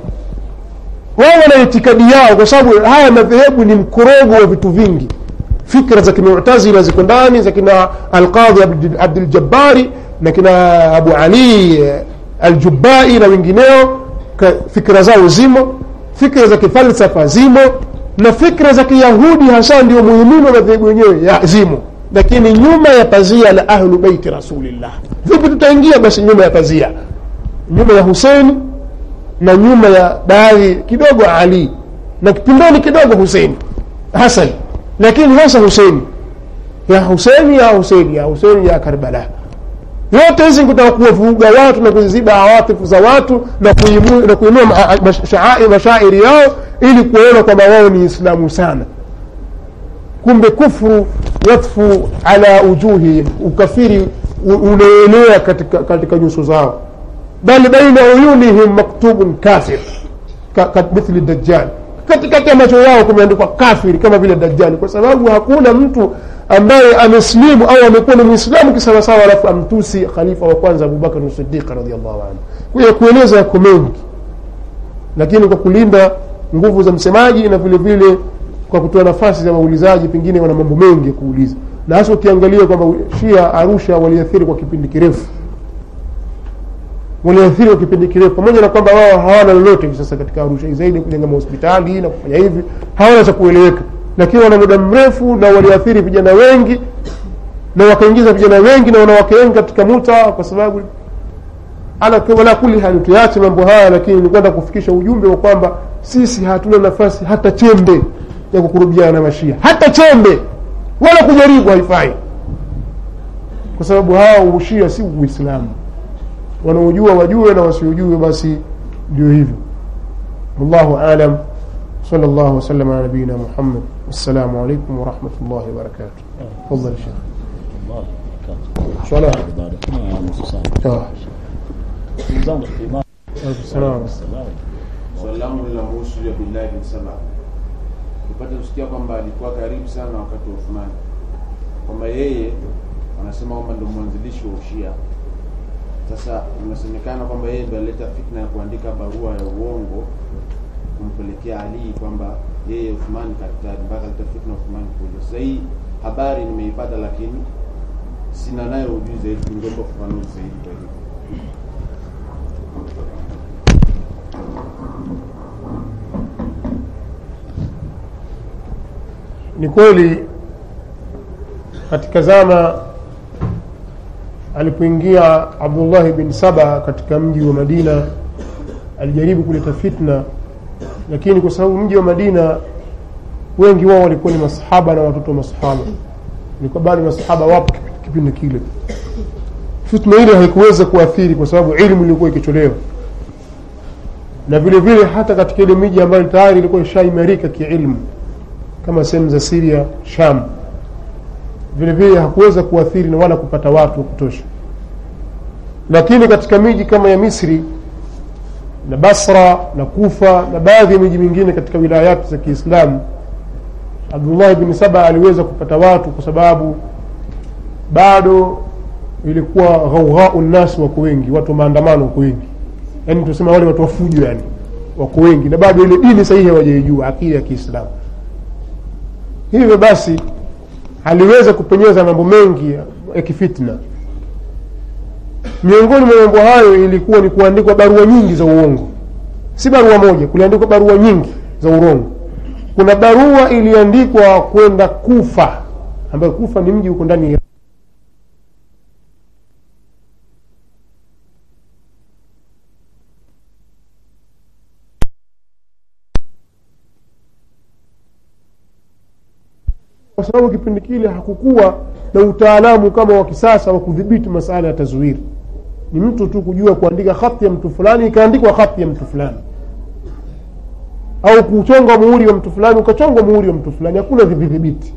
wao wana itikadi yao kwa sababu haya madhehebu ni mkorogo wa vitu vingi fikra za kimutazila ziko ndani za kina alqadhi Abd- abduljabbari na kina abu ali eh, aljubai na wengineo ka- fikra zao zimo fikra za kifalsafa zimo na fikra za kiyahudi hasa ndio muhimini wa madhehebu yenyewe ya- zimo lakini nyuma ya pazia la ahlu beiti rasulillah vipi tutaingia basi nyuma ya pazia nyuma ya huseini na nyuma ya baadhi kidogo ali na kipindoni kidogo huseini hasan lakini hasa huseini ya huseini ya huseini ya huseini ya karbala yote hizi kutaka kuwavuruga watu na kuziziba awatifu za watu na kuimu- na kuinua ma- mash- shaai- mashairi yao ili kuona kwamba wao ni islamu sana kumbe kufru yatfu ala ujuhihim ukafiri u- unaenea katika, katika nyuso zao bal baina uyunihim maktubun kafir ka, ka, mithli dajjal katikati ya macho yao kumeandikwa kafiri kama vile dajjali kwa sababu hakuna mtu ambaye ameslimu au amekuwa ni mwislamu kisawasawa alafu amtusi khalifa wa kwanza abubakar sidiq radiallahu anhu kwa hiyo kueleza yako mengi lakini kwa kulinda nguvu za msemaji na vile vile kwa kutoa nafasi za waulizaji pengine wana mambo mengi ya kuuliza na hasa ukiangalia kwamba shia arusha waliathiri kwa kipindi kirefu waliathiri kwa kipindi kirefu pamoja na kwamba wao hawana lolote hivi sasa katika arusha zaidi kujenga mahospitali na kufanya hivi hawana cha kueleweka lakini wana muda mrefu na waliathiri vijana wengi na wakaingiza vijana wengi na wanawake wengi katika muta kwa sababu ala wala kuli hali tuache mambo haya lakini ni kwenda kufikisha ujumbe wa kwamba sisi hatuna nafasi hata chembe ya kukurubiana na mashia hata chembe wala kujaribu haifai kwa sababu hawa ushia si uislamu wanaojua wajue na wasiojue basi ndio hivyo wallahu alam صلى الله وسلم على نبينا محمد والسلام عليكم ورحمة الله وبركاته تفضل الشيخ الله وبركاته. صلاة Ibada. Ah, nusu saa. آه. Ndugu zangu imani. عليكم السلام Salamu. swali langu linahusu ya billahi bin saba tupate kusikia kwamba alikuwa karibu sana wakati wa Uthmani kwamba yeye wanasema kwamba ndo mwanzilishi wa ushia Sasa inasemekana kwamba yeye ndo alileta fitna ya kuandika barua ya uongo kumpelekea Ali kwamba yeye Uthman kaktari, mpaka aleta fitna Uthman kuja. Sasa hii habari nimeipata, lakini sina nayo ujuzi zaidi, ningeomba ufafanuzi zaidi kwa hiyo. ni kweli katika zama alipoingia abdullahi bin saba katika mji wa madina alijaribu kuleta fitna lakini kwa sababu mji wa madina wengi wao walikuwa ni masahaba na watoto wa masahaba ilikuwa bado masahaba wapo kipi- kipindi kile fitna ile haikuweza kuathiri kwa sababu ilmu ilikuwa ikicholewa na vile vile hata katika ile miji ambayo tayari ilikuwa ishaimarika kiilmu kama sehemu za Syria, Sham, vile vile hakuweza kuathiri na wala kupata watu wa kutosha. Lakini katika miji kama ya Misri na Basra na Kufa na baadhi ya miji mingine katika wilayati za Kiislamu, Abdullah bin Saba aliweza kupata watu kwa sababu bado ilikuwa ghaughau nnas wako wengi, watu wa maandamano wako wengi, yaani tunasema wale watu wafujo, yani wako wengi, na bado ile dini sahihi hawajaijua, akida ya Kiislamu hivyo basi aliweza kupenyeza mambo mengi ya- ya kifitna miongoni mwa mambo hayo ilikuwa ni kuandikwa barua nyingi za uongo si barua moja kuliandikwa barua nyingi za urongo kuna barua iliandikwa kwenda kufa ambayo kufa ni mji huko ndani ya kwa sababu kipindi kile hakukuwa na utaalamu kama wa kisasa wa kudhibiti masala ya tazwiri ni mtu tu kujua kuandika khati ya mtu fulani ikaandikwa khati ya mtu fulani au kuchonga muhuri wa mtu fulani ukachongwa muhuri wa mtu fulani hakuna vidhibiti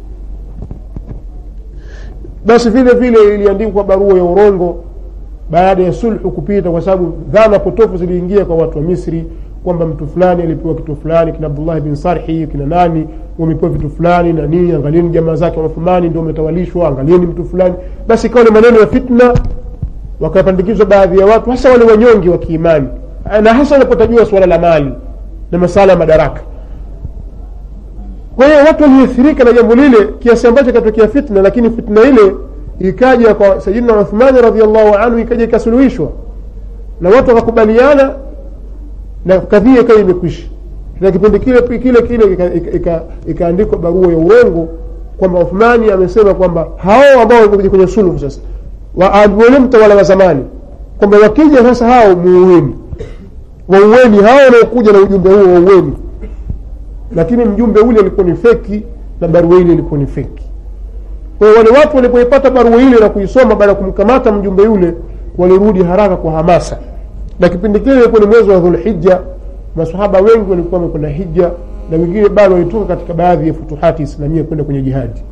basi vile vile iliandikwa barua ya urongo baada ya sulhu kupita kwa sababu dhana potofu ziliingia kwa watu wa misri kwamba mtu fulani alipewa kitu fulani kina abdullah bin sarhi kina nani wamepewa vitu fulani na nini angalieni jamaa zake wa Uthmani ndio wametawalishwa angalieni mtu fulani basi ikawa ni maneno ya fitna wakapandikizwa baadhi ya watu hasa wale wanyonge wa kiimani na hasa wanapotajua suala la mali na masala ya madaraka kwa hiyo watu waliathirika na jambo lile kiasi ambacho ikatokea fitna lakini fitna ile ikaja kwa sayidina uthmani radiallahu anhu ikaja ikasuluhishwa na watu wakakubaliana na kadhia ikawa imekwisha na kipindi kile kile kile ikaandikwa ika, ika, ika barua ya urongo kwamba uthmani amesema kwamba hao ambao walikuja kwenye suluhu sasa wale mtawala wa zamani kwamba wakija sasa hao muueni waueni hao wanaokuja na ujumbe huo waueni lakini mjumbe ule ulikuwa ni feki na barua ile ilikuwa ni feki kwa hiyo wale watu walipoipata barua ile na kuisoma baada ya kumkamata mjumbe yule walirudi haraka kwa hamasa na kipindi kile ilikuwa ni mwezi wa dhulhija masahaba wengi walikuwa wamekwenda hija na wengine bado walitoka katika baadhi ya futuhati islamia kwenda kwenye jihadi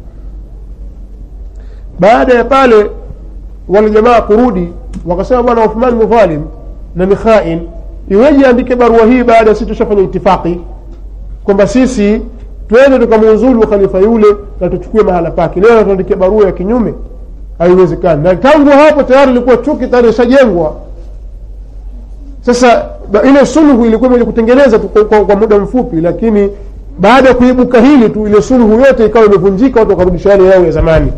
baada ya pale wale jamaa kurudi wakasema bwana uthman ni dhalim na ni khain iweje andike barua hii baada ya sisi tushafanya itifaki kwamba sisi twende tukamuuzulu khalifa yule na tuchukue mahala pake leo tuandikia barua ya kinyume haiwezekani na tangu hapo tayari ilikuwa chuki tayari ishajengwa sasa ile sulhu ilikuwa moja kutengeneza tu kwa, kwa, kwa muda mfupi lakini baada ya kuibuka hili tu ile sulhu yote ikawa imevunjika watu wakarudisha yale yao ya zamani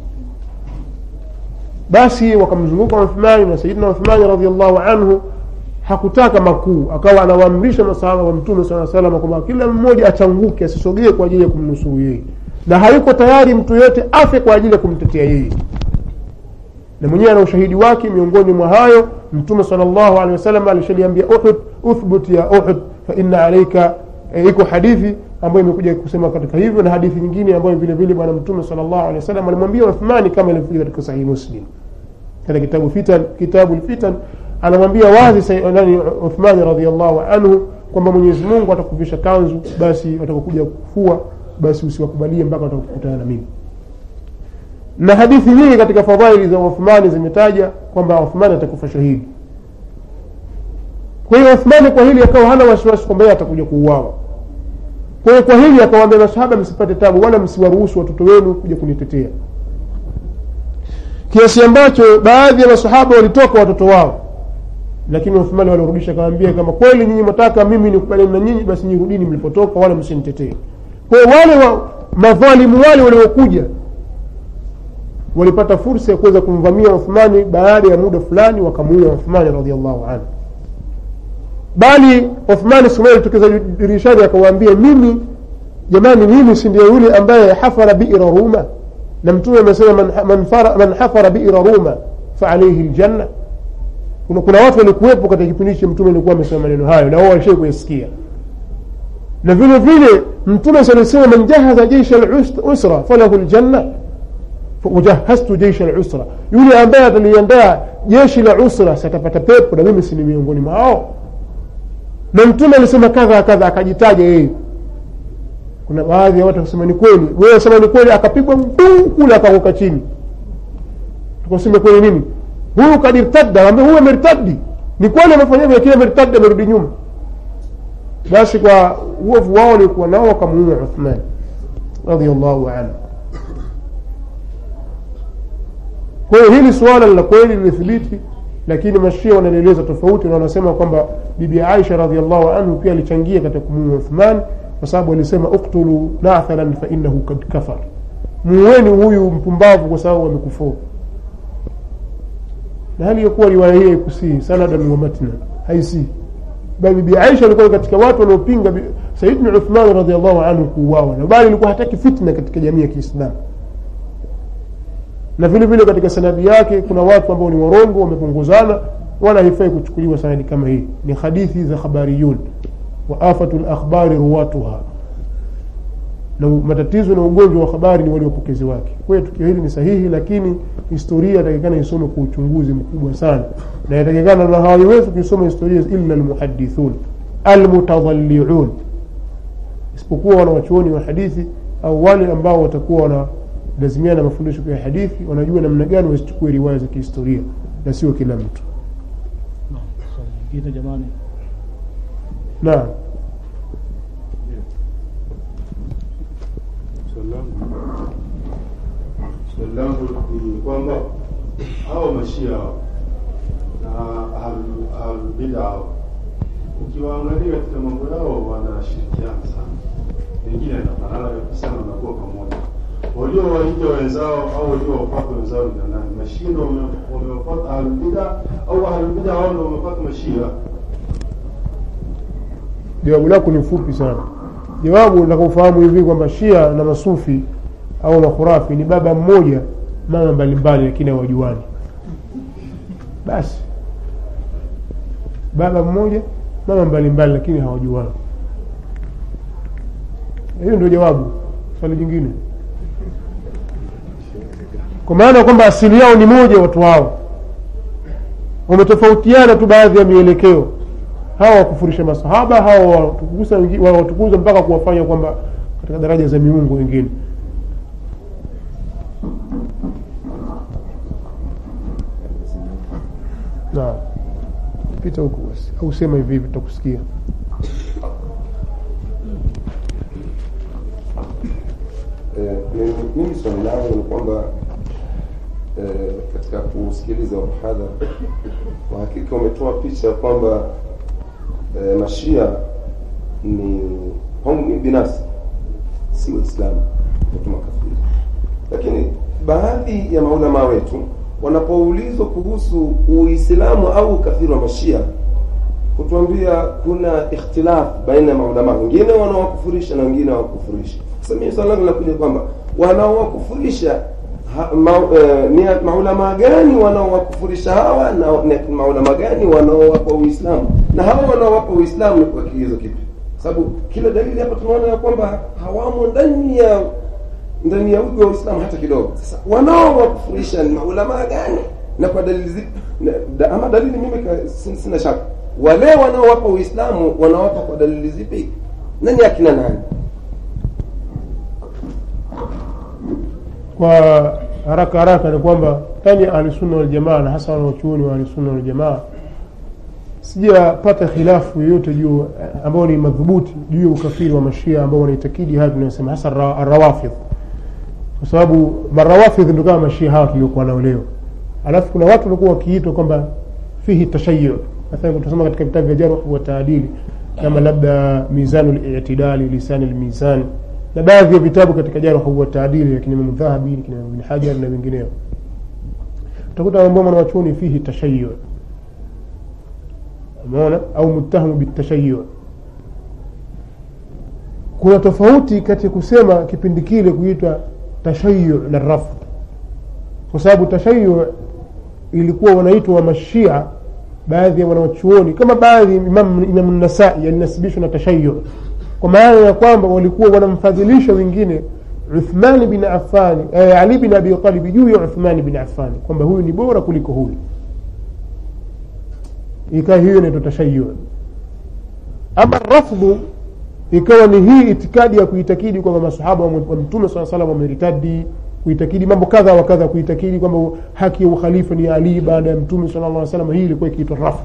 basi wakamzunguka uthmani na sayidina uthmani radiallahu anhu hakutaka makuu akawa anawaamrisha masahaba wa mtume saa salama kwamba kila mmoja achanguke asisogee kwa ajili ya kumnusuru yeye na hayuko tayari mtu yoyote afe kwa ajili ya kumtetea yeye na mwenyewe ana ushahidi wake miongoni mwa hayo mtume sal llahu alehi wasallam alishaliambia uhud uthbut ya uhud faina alaika e, iko hadithi ambayo imekuja kusema katika hivyo na hadithi nyingine ambayo vile vile bwana mtume sal llahu alehi wasallam alimwambia uthmani kama ilivyokuja katika sahihi muslim katika kitabu fitan kitabu lfitan anamwambia wazi nani uthmani radiallahu anhu kwamba mwenyezi mungu atakuvisha kanzu basi watakokuja kufua basi usiwakubalie mpaka watakukutana na mimi na hadithi nyingi katika fadhaili za uthmani zimetaja kwamba uthmani atakufa shahidi kwa hiyo uthmani kwa hili akawa hana wasiwasi kwamba yeye atakuja kuuawa kwa hiyo kwa hili akawaambia masahaba msipate tabu wala msiwaruhusu watoto wenu kuja kunitetea kiasi ambacho baadhi ya masahaba walitoka watoto wao lakini uthmani walirudisha akawambia kama kweli nyinyi mwataka mimi nikubaliana na nyinyi basi nyirudini mlipotoka wala msinitetee kwa hiyo wale wa, madhalimu wale waliokuja walipata fursa ya kuweza kumvamia uthmani baada ya muda fulani wakamuua uthmani radiallahu anhu bali uthmani siku moja alitokeza dirishani akawaambia mimi jamani mimi si ndio yule ambaye hafara biira ruma na mtume amesema man, man, fara- man hafara biira ruma faalaihi ljanna kuna, kuna watu walikuwepo katika kipindi hichi mtume alikuwa amesema maneno hayo na wao walishai kuyasikia na vile vile mtume salisema man jahaza jeisha lusra falahu ljanna wajahaztu jeisha lusra yule ambaye ataliandaa jeshi la usra satapata pepo na mimi sini miongoni mwao na mtume alisema kadha kadha akajitaja yeye kuna baadhi ya watu wakasema ni kweli wewe sema ni kweli akapigwa mguu kule akaanguka chini tukasema kweli nini huyu kadirtadda ambaye huyu amertaddi ni kweli amefanya hivyo lakini amertaddi amerudi nyuma basi kwa uovu wao walikuwa nao wakamuua uthman radiallahu anhu kwa hiyo hili suala la kweli lilithibiti lakini mashia wanalieleza tofauti na wanasema kwamba bibi aisha radiallahu anhu pia alichangia katika kumuua uthman kwa sababu alisema uktulu nathalan fainahu kad kafar muweni huyu mpumbavu kwa sababu amekufuru na hali yakuwa riwaya hii haikusii sanadan wa matna haisii bali bibi aisha alikuwa katika watu waliopinga bi- sayidna uthman radiallahu anhu kuuawa na bali alikuwa hataki fitna katika jamii ya kiislamu na vile vile katika sanadi yake kuna watu ambao ni warongo wamepunguzana wala haifai kuchukuliwa sanadi kama hii ni hadithi za khabariyun wa afatu lakhbari ruwatuha na matatizo na ugonjwa wa habari ni wale wapokezi wake kwa hiyo tukio hili ni sahihi lakini historia yatakikana isome kwa uchunguzi mkubwa sana na yatakikana na hawaiwezi kuisoma historia illa almuhadithun almutadhaliun isipokuwa wanawachuoni wa hadithi au wale ambao watakuwa wanalazimia na mafundisho ya hadithi wanajua namna gani wasichukue riwaya za kihistoria na sio kila mtu Naam, swali lingine jamani. naam Swali langu swali langu ni kwamba hao mashia na ahlul- ahlulbida hao ukiwaangalia katika mambo yao wanashirikiana sana, wengine yanafanana kabisa na wanakuwa pamoja. Waliowaija wenzao au waliowapata wenzao ni nani? Mashia ndio wame- wamewapata ahlulbida au ahlulbida hao ndio wamepata mashia? jawabu lako ni fupi sana jawabu nataka ufahamu hivi kwamba shia na masufi au makhurafi ni baba mmoja mama mbalimbali lakini hawajuani basi baba mmoja mama mbalimbali lakini hawajuani hiyo ndio jawabu swali jingine kwa maana kwamba asili yao ni moja watu hao wametofautiana tu baadhi ya mielekeo hawa wakufurisha masahaba hawa watukuza wengi- wawatukuza mpaka kuwafanya kwamba katika daraja za miungu wengine na pita huku basi au sema hivi hivi tutakusikia Eh, mimi- mimi swali langu ni kwamba eh, katika kusikiliza mhadhara kwa hakika umetoa picha ya kwamba eh, mashia ni kwangu mimi binafsi si waislamu watu makafiri lakini baadhi ya maulama wetu wanapoulizwa kuhusu uislamu au ukafiri wa mashia kutuambia kuna ikhtilaf baina ya maulama wengine wanaowakufurisha na wengine hawakufurishi sasa mimi swali langu linakuja kwamba wanaowakufurisha ha- ma, eh, ni maulama gani wanaowakufurisha hawa na na maulama gani wanaowapa uislamu na hawa wanaowapa uislamu ni kwa kigezo kipi Kwa sababu kila dalili hapa tunaona ya kwamba hawamo ndani ya ndani ya ugo wa uislamu hata kidogo sasa wanaowakufurisha ni maulama gani na kwa dalili zipi na- da, ama dalili mimi ka- sin- sina shaka wale wanaowapa uislamu wanawapa kwa dalili zipi nani akina nani kwa haraka haraka ni kwamba ndani ya ahlusunna waljamaa na hasa wanaochuoni wa ahlusunna waljamaa sijapata khilafu yoyote juu eh, ambao ni madhubuti juu ya ukafiri wa mashia ambao wanaitakidi haya tunayosema hasa ra- arawafidh kwa sababu marawafidh ndo kama mashia hawa tuliokuwa nao leo alafu kuna watu walikuwa wakiitwa kwamba fihi tashayu mathalan tunasoma katika vitabu vya jarh wa taadili kama labda mizanu litidali lisani lmizan na baadhi ya vitabu katika jarh wa taadili lakini Imam Dhahabi lakini Imam Ibn Hajar na wengineo utakuta ambao mwanachuoni fihi tashayu umeona au muttahamu bitashayu kuna tofauti kati ya kusema kipindi kile kuitwa tashayu na rafu kwa sababu tashayu ilikuwa wanaitwa wa mashia baadhi ya wanawachuoni kama baadhi imam, imam nasai yalinasibishwa na tashayu kwa maana ya kwamba walikuwa wanamfadhilisha wengine uthmani bin afani eh, ali bin abi talibi juu ya uthmani bin afani kwamba huyu ni bora kuliko huyu ikawa hiyo inaitwa tashayu ama rafdhu ikawa ni hii itikadi ya kuitakidi kwamba masahaba wa mtume saa salam wameritadi kuitakidi mambo kadha wa kadha kuitakidi kwamba haki ya ukhalifa ni ali baada ya mtume sala llah salam hii ilikuwa ikiitwa rafu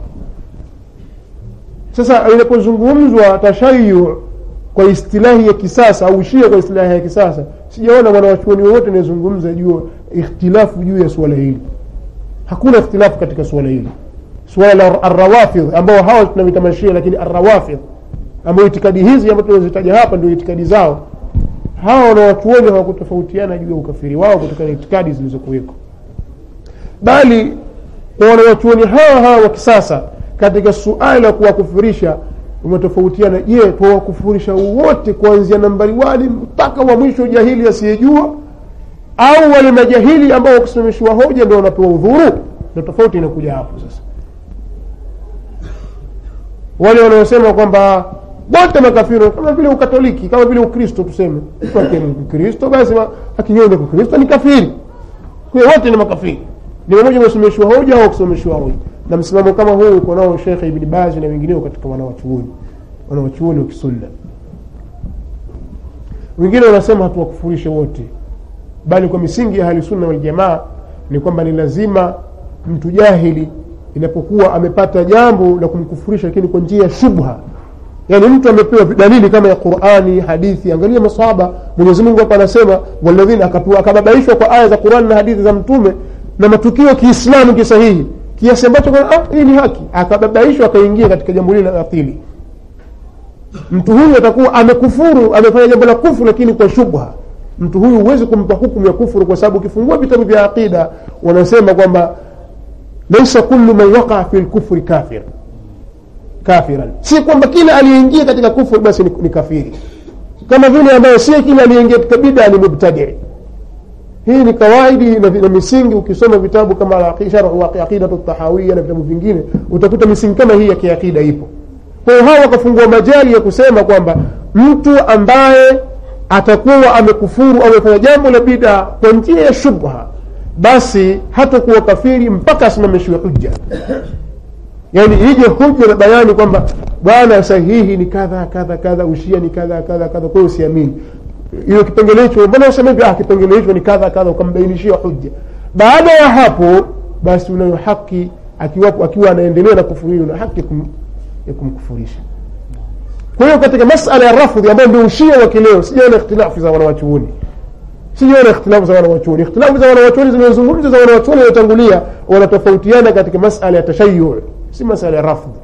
sasa inapozungumzwa tashayu kwa istilahi ya kisasa au shia kwa istilahi ya kisasa sijaona mwanawachuoni wowote anayezungumza juu ikhtilafu juu ya suala hili hakuna ikhtilafu katika suala hili suala la arrawafidh ambao hawa tunavita mashia lakini arrawafidh ambao itikadi hizi ambazo tunazitaja hapa ndio itikadi zao hawa wanawachuoni hawakutofautiana juu ya ukafiri wao kutokana na itikadi zilizokuweko bali kwa wanawachuoni hawa hawa wa kisasa katika suala la kuwakufurisha umetofautiana je tuwakufurisha wote kuanzia nambari wali mpaka wa mwisho jahili asiyejua au wale majahili ambao wakusimamishiwa hoja ndio wanapewa udhuru na tofauti inakuja hapo sasa wale wanaosema kwamba wote makafiri kama vile ukatoliki kama vile ukristo tuseme mkristo basi akinyonga kukristo ni kafiri kwa wote ni makafiri ni mmoja amesimamishwa hoja au kusimamishwa hoja na msimamo kama huu uko nao Sheikh Ibn Baz na wengineo katika wanawachuoni wanawachuoni wa kisunna wengine wanasema hatuwakufurishe wote bali kwa misingi ya ahli sunna wal jamaa ni kwamba ni lazima mtu jahili inapokuwa amepata jambo la kumkufurisha lakini kwa njia ya shubha yani mtu amepewa dalili kama ya qurani hadithi angalia masahaba mwenyezi mungu hapa anasema waladhina akababaishwa kwa aya za qurani na hadithi za mtume na matukio kiislamu kisahihi kiasi ambacho ah, hii ni haki akababaishwa akaingia katika jambo lile la pili mtu huyu atakuwa amekufuru amefanya jambo la kufuru lakini kwa shubha mtu huyu huwezi kumpa hukumu ya kufuru kwa sababu ukifungua vitabu vya aqida wanasema kwamba laisa kullu man waqa fi lkufri kafir kafiran si kwamba kila aliyeingia katika kufuru basi ni, ni kafiri kama vile ambayo si kila aliyeingia katika bida ni mubtadii hii ni kawaidi na, na misingi ukisoma vitabu kama sharhu aqidatu tahawia na vitabu vingine utakuta misingi kama hii ya kiakida ipo kwa hiyo hawa wakafungua majali ya kusema kwamba mtu ambaye atakuwa amekufuru au amefanya jambo la bida kwa njia ya shubha basi hatakuwa kafiri mpaka asimamishiwe hujja yani ije hujja na bayani kwamba bwana sahihi ni kadha kadha kadha ushia ni kadha kadha kadha kwa hiyo usiamini hiyo kipengele hicho mbona useme hivi ah kipengele hicho ni kadha kadha ukambainishia hujja baada ya hapo basi unayo haki akiwa akiwa anaendelea na kufuru hiyo na haki kum, ya kumkufurisha kwa hiyo katika masala ya rafudhi ambayo ndio ushia wa kileo sijaona ikhtilafu za wanawachuoni sijaona ikhtilafu za wanawachuoni ikhtilafu za wanawachuoni zimezungumza za wanawachuoni waliotangulia wanatofautiana katika masala ya tashayu si masala ya rafudhi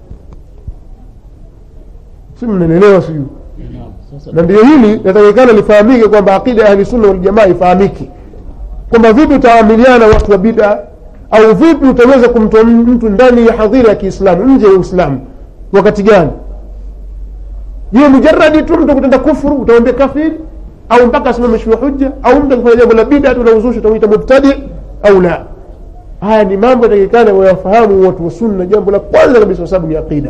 si mnanielewa sijui na ndio hili natakikana lifahamike kwamba aqida ya ahlisunna waljamaa ifahamike kwamba vipi utaamiliana watu wa bida au vipi utaweza kumtoa mtu ndani ya hadhira ya kiislamu nje ya uislamu wakati gani je mujaradi tu mtu kutenda kufuru utamwambia kafiri au mpaka asimamishiwe hujja au mtu akifanya jambo la bida tu la uzushi utamwita mubtadi au la haya ni mambo yatakikana wayafahamu watu wa sunna jambo la kwanza kabisa kwa sababu ni aqida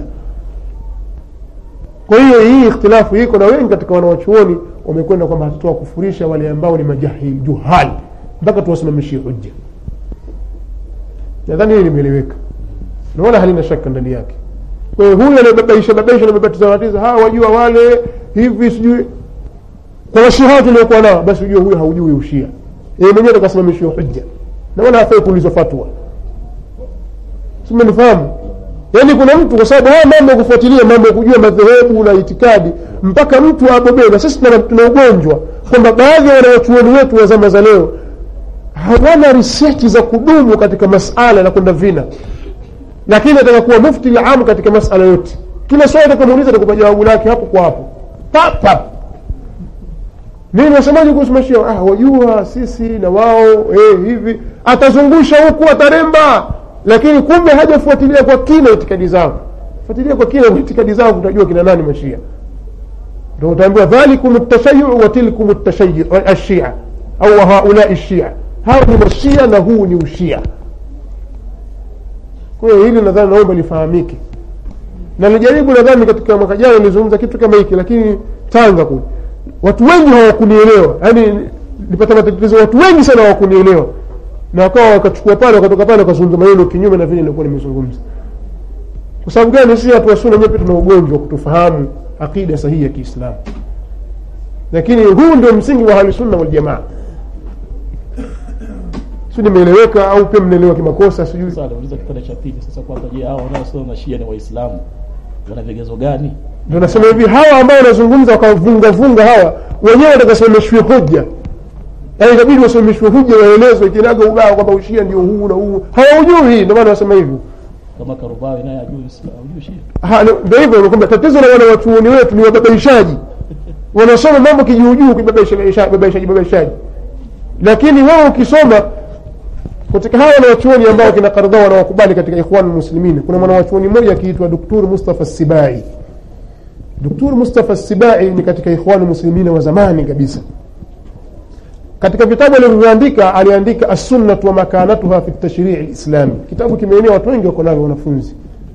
kwa hiyo hii ikhtilafu iko na wengi katika wanawachuoni wamekwenda kwamba hatutoa kufurisha wale ambao ni majahil juhali mpaka tuwasimamishie hujja nadhani hili limeeleweka na wala halina shaka ndani yake kwa hiyo huyu anayebabaisha babaisha nababatiza watiza hawa wajua wale hivi sijui kwa washiha tuliokuwa nao basi ujue huyu haujui ushia yeye mwenyewe takasimamishiwa hujja na wala hafai kuulizwa fatwa simenifahamu yaani kuna mtu kwa sababu haya mambo ya kufuatilia mambo ya kujua madhehebu na itikadi mpaka mtu abobee na sisi tuna ugonjwa kwamba baadhi ya wanawachuoni wetu wa zama za leo hawana research za kudumu katika masala na kwenda vina lakini ataka kuwa mufti lamu katika masala yote kila swali atakamuuliza atakupa jawabu lake hapo kwa hapo pap pap nini wasemaji kuhusu mashia ah, wajua sisi na wao eh, hivi atazungusha huku ataremba lakini kumbe hajafuatilia kwa kina itikadi zao fuatilia kwa kina itikadi zao utajua kina nani mashia ndio utaambiwa dhalikum tashayu wa tilkum tashayu ashia au haulai shia hao ni mashia na huu ni ushia kwa hiyo hili nadhani naomba lifahamike na nilijaribu nadhani katika mwaka jana nilizungumza kitu kama hiki lakini tanga kule watu wengi hawakunielewa yaani nilipata matatizo watu wengi sana hawakunielewa na wakawa wakachukua pale wakatoka pale wakazungumza maneno kinyume na vile nilikuwa nimezungumza kwa sababu gani si watu wasuna wenyewe tuna ugonjwa wa kutofahamu aqida sahihi ya kiislamu lakini huu ndio msingi wa ahlusunna waljamaa si nimeeleweka au pia mnaelewa kimakosa sijui Sasa nauliza kipande cha pili sasa kwamba je, hao wanaosema mashia ni Waislamu wana vigezo gani? ndio nasema hivi hawa ambao wanazungumza wakavunga vunga hawa wenyewe watakasimamishwe hoja yaani itabidi wasimamishwe hoja waelezwe kinaga ubao kwamba ushia ndio huu na huu hawaujui ndio maana wasema hivyo Kama Karubawi naye ajui Uislamu, ajui Shia. Ha, ni- ndio hivyo kwamba tatizo la wanawachuoni wetu ni wababaishaji wanasoma mambo kijuujuu kibabaishaji babaishaji babaishaji lakini wewe ukisoma katika hawa wanawachuoni ambao kina Kardhawi wanawakubali katika ikhwan muslimin kuna mwanawachuoni mmoja akiitwa Dr. Mustafa Sibai Dr. Mustafa Sibai ni katika ikhwan muslimin wa zamani kabisa katika vitabu alivyoandika aliandika as-sunnah wa makanatuha fi at-tashri' al-islami kitabu kimeenea watu wengi wako navyo wanafunzi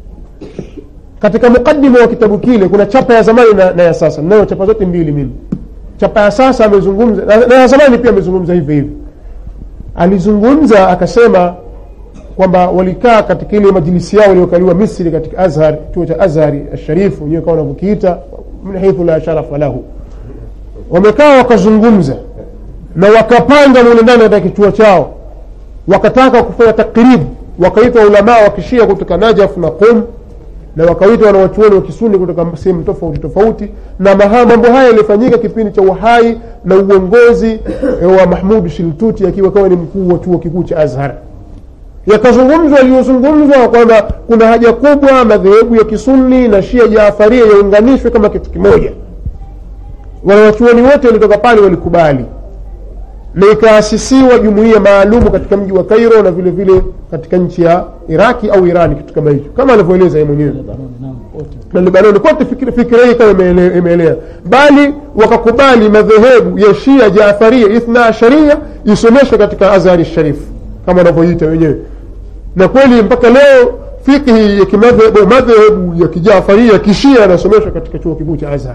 katika mukaddima wa kitabu kile kuna chapa ya zamani na, na ya sasa nayo chapa zote mbili mimi chapa ya sasa amezungumza na, na ya zamani pia amezungumza hivi hivi alizungumza akasema kwamba walikaa katika ile majlisi yao waliokaliwa misri katika azhar chuo cha azhari asharifu wenyewe kama wanavyokiita min haithu la sharafa lahu wamekaa wakazungumza na wakapanga mule ndani katika kichuo chao wakataka kufanya takribu wakaitwa ulamaa wa kishia kutoka najaf na qum na wakaitwa wanawachuoni wa kisuni kutoka sehemu tofauti tofauti na maha mambo haya yalifanyika kipindi cha uhai na uongozi eh, wa mahmud shiltuti akiwa kawa ni mkuu wa chuo kikuu cha azhar yakazungumzwa yaliyozungumzwa kwamba kuna haja kubwa madhehebu ya kisuni na shia jaafaria yaunganishwe kama kitu kimoja wanawachuoni wote walitoka pale walikubali na ikaasisiwa jumuiya maalumu katika mji wa Cairo na vile vile katika nchi ya Iraki au Irani, kitu kama hicho, kama anavyoeleza yeye mwenyewe Lebanoni nao wote. na Lebanoni kote fikira fikira hii kama imeele- imeelea, bali wakakubali madhehebu ya Shia Jaafaria Ithna Asharia isomeshwe katika Azhari Sharif kama wanavyoita wenyewe, na kweli mpaka leo fikhi ya kimadhehebu madhehebu ya kijaafaria kishia yanasomeshwa katika chuo kikuu cha Azhar.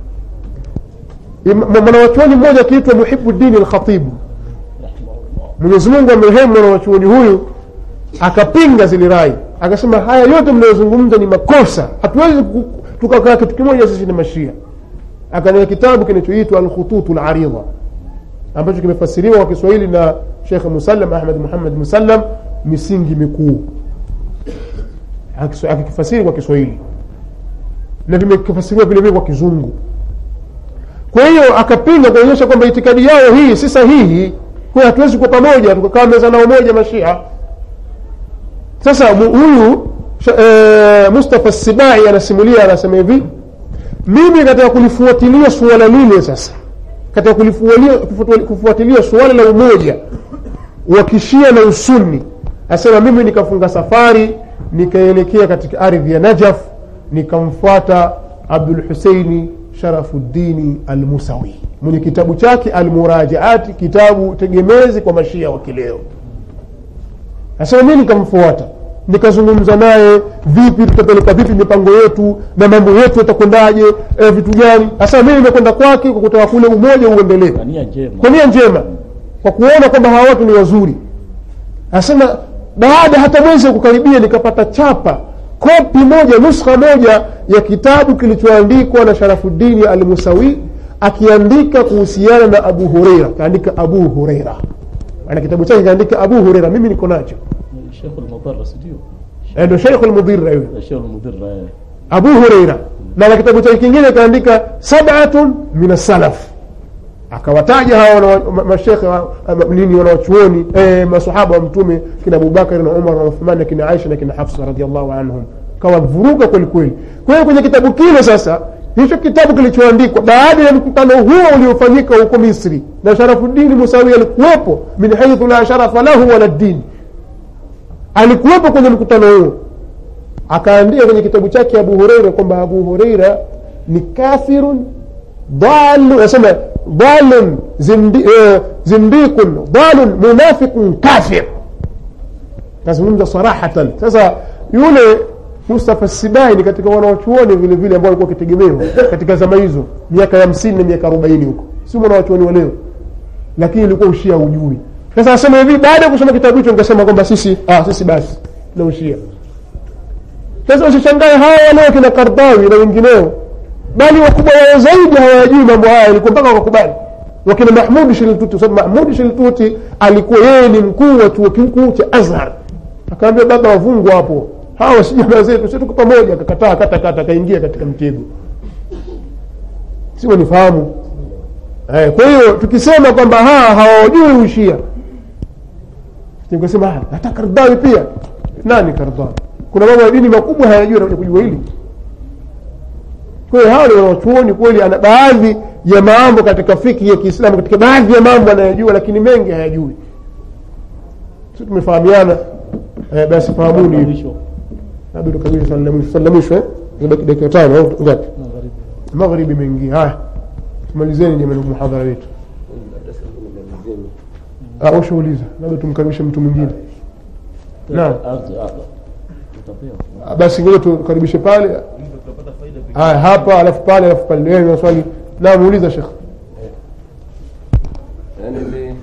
Im- Mwanawachuoni mmoja akiitwa Muhibuddin Alkhatibu, Rahimahullah. Mwenyezi Mungu amrehemu mwanawachuoni huyu, akapinga zile rai, akasema haya yote mnayozungumza ni makosa, hatuwezi ku- tukakaa kitu kimoja sisi ni Mashia. Akaandika kitabu kinachoitwa Alkhututu Laridha ambacho kimefasiriwa kwa Kiswahili na Shekh Musallam Ahmad Muhammad Musallam, misingi mikuu, Akis- akikifasiri kwa Kiswahili na vimefasiriwa vile vile kwa Kizungu. Kwa hiyo akapinga kuonyesha kwamba itikadi yao hii si sahihi, kwa hiyo hatuwezi kuwa pamoja tukakaa meza nao moja Mashia. Sasa mu- huyu sha- eh, Mustafa Sibai anasimulia, anasema hivi, mimi katika kulifuatilia suala lile sasa, katika kulifuatilia, kufuatu- kufuatilia suala la umoja wa kishia na usuni, asema mimi nikafunga safari nikaelekea katika ardhi ya Najaf, nikamfuata Abdul Huseini Sharafuddini Almusawi mwenye kitabu chake Almurajaati, kitabu tegemezi kwa mashia wa kileo. Asema mimi nikamfuata nikazungumza naye, vipi tutapeleka vipi mipango yetu na mambo yetu yatakwendaje, eh, vitu gani. Asema mimi nimekwenda kwake kwa kutaka kule umoja uendelee Kwa nia njema. kwa nia njema, kwa kuona kwamba hawa watu ni wazuri. Anasema baada hata mwezi wa kukaribia, nikapata chapa kopi moja, nuskha moja ya kitabu kilichoandikwa na Sharafuddini Almusawi akiandika kuhusiana na Abu Hureira, kaandika Abu Hureira, ana kitabu chake kaandika Abu Hureira, mimi niko nacho, Sheikh al-Mudarris ndio. Eh, ndio Sheikh Almudhira yule Sheikh al-Mudirra. eh. Abu Hureira, na na kitabu chake kingine kaandika Sab'atun min as-salaf akawataja hawa wana- ma- mashekhe wa- ama nini wanawachuoni eh, masahaba wa mtume kina abubakari na umar na uthman na kina aisha na kina hafsa radiallahu anhum kawavuruga kweli kweli kwa hiyo kwenye kitabu kile sasa hicho kitabu kilichoandikwa baada ya mkutano huo uliofanyika huko misri na sharafudini musawi alikuwepo min haithu la sharafa lahu wala dini alikuwepo kwenye mkutano huo akaandika kwenye kitabu chake abu hureira kwamba abu hureira ni kafirun dalu nasema dalun zindi, eh, zindikun dalun munafiqun kafir kazungumza sarahatan sasa yule mustafa sibai ni katika wanawachuoni vile vile ambao walikuwa wakitegemewa katika zama hizo miaka ya hamsini na miaka arobaini huko si mwanawachuoni wa leo lakini ilikuwa ushia ujui sasa asema hivi baada ya kusoma kitabu hicho nikasema kwamba sisi ah, sisi basi na ushia sasa usishangae hawa waleo kina kardawi na wengineo bali wakubwa wao zaidi hawayajui mambo haya ilikuwa mpaka wakakubali wakina mahmudi shiltuti kwa sababu mahmudi shiltuti alikuwa yeye ni mkuu wa chuo kikuu cha azhar akaambia baba wavungwa hapo hawa si jamaa zetu si tuko pamoja akakataa kata kata akaingia katika mtego sio nifahamu eh, kwa hiyo tukisema kwamba haa hawajui ushia nikasema "Ah, hata kardawi pia nani kardawi kuna mambo ya dini makubwa hayajui anakuja kujua hili kwa hiyo hawa ni wanachuoni kweli ana baadhi ya mambo katika fiki ya kiislamu katika baadhi ya mambo anayajua lakini mengi hayajui si tumefahamiana eh, basi fahamuni hivi mwisho labda tukabili swali la mwisho swali la mwisho eh Imebaki dakika tano au ngapi magharibi magharibi imeingia haya tumalizeni jamani muhadhara wetu Ah, ushauliza labda tumkaribishe mtu mwingine Naam. Ardhi, ardhi. Utapewa. Ah, basi ngoja tukaribishe pale haya hapa alafu pale alafu pale wewe una swali na muuliza shekh yani ile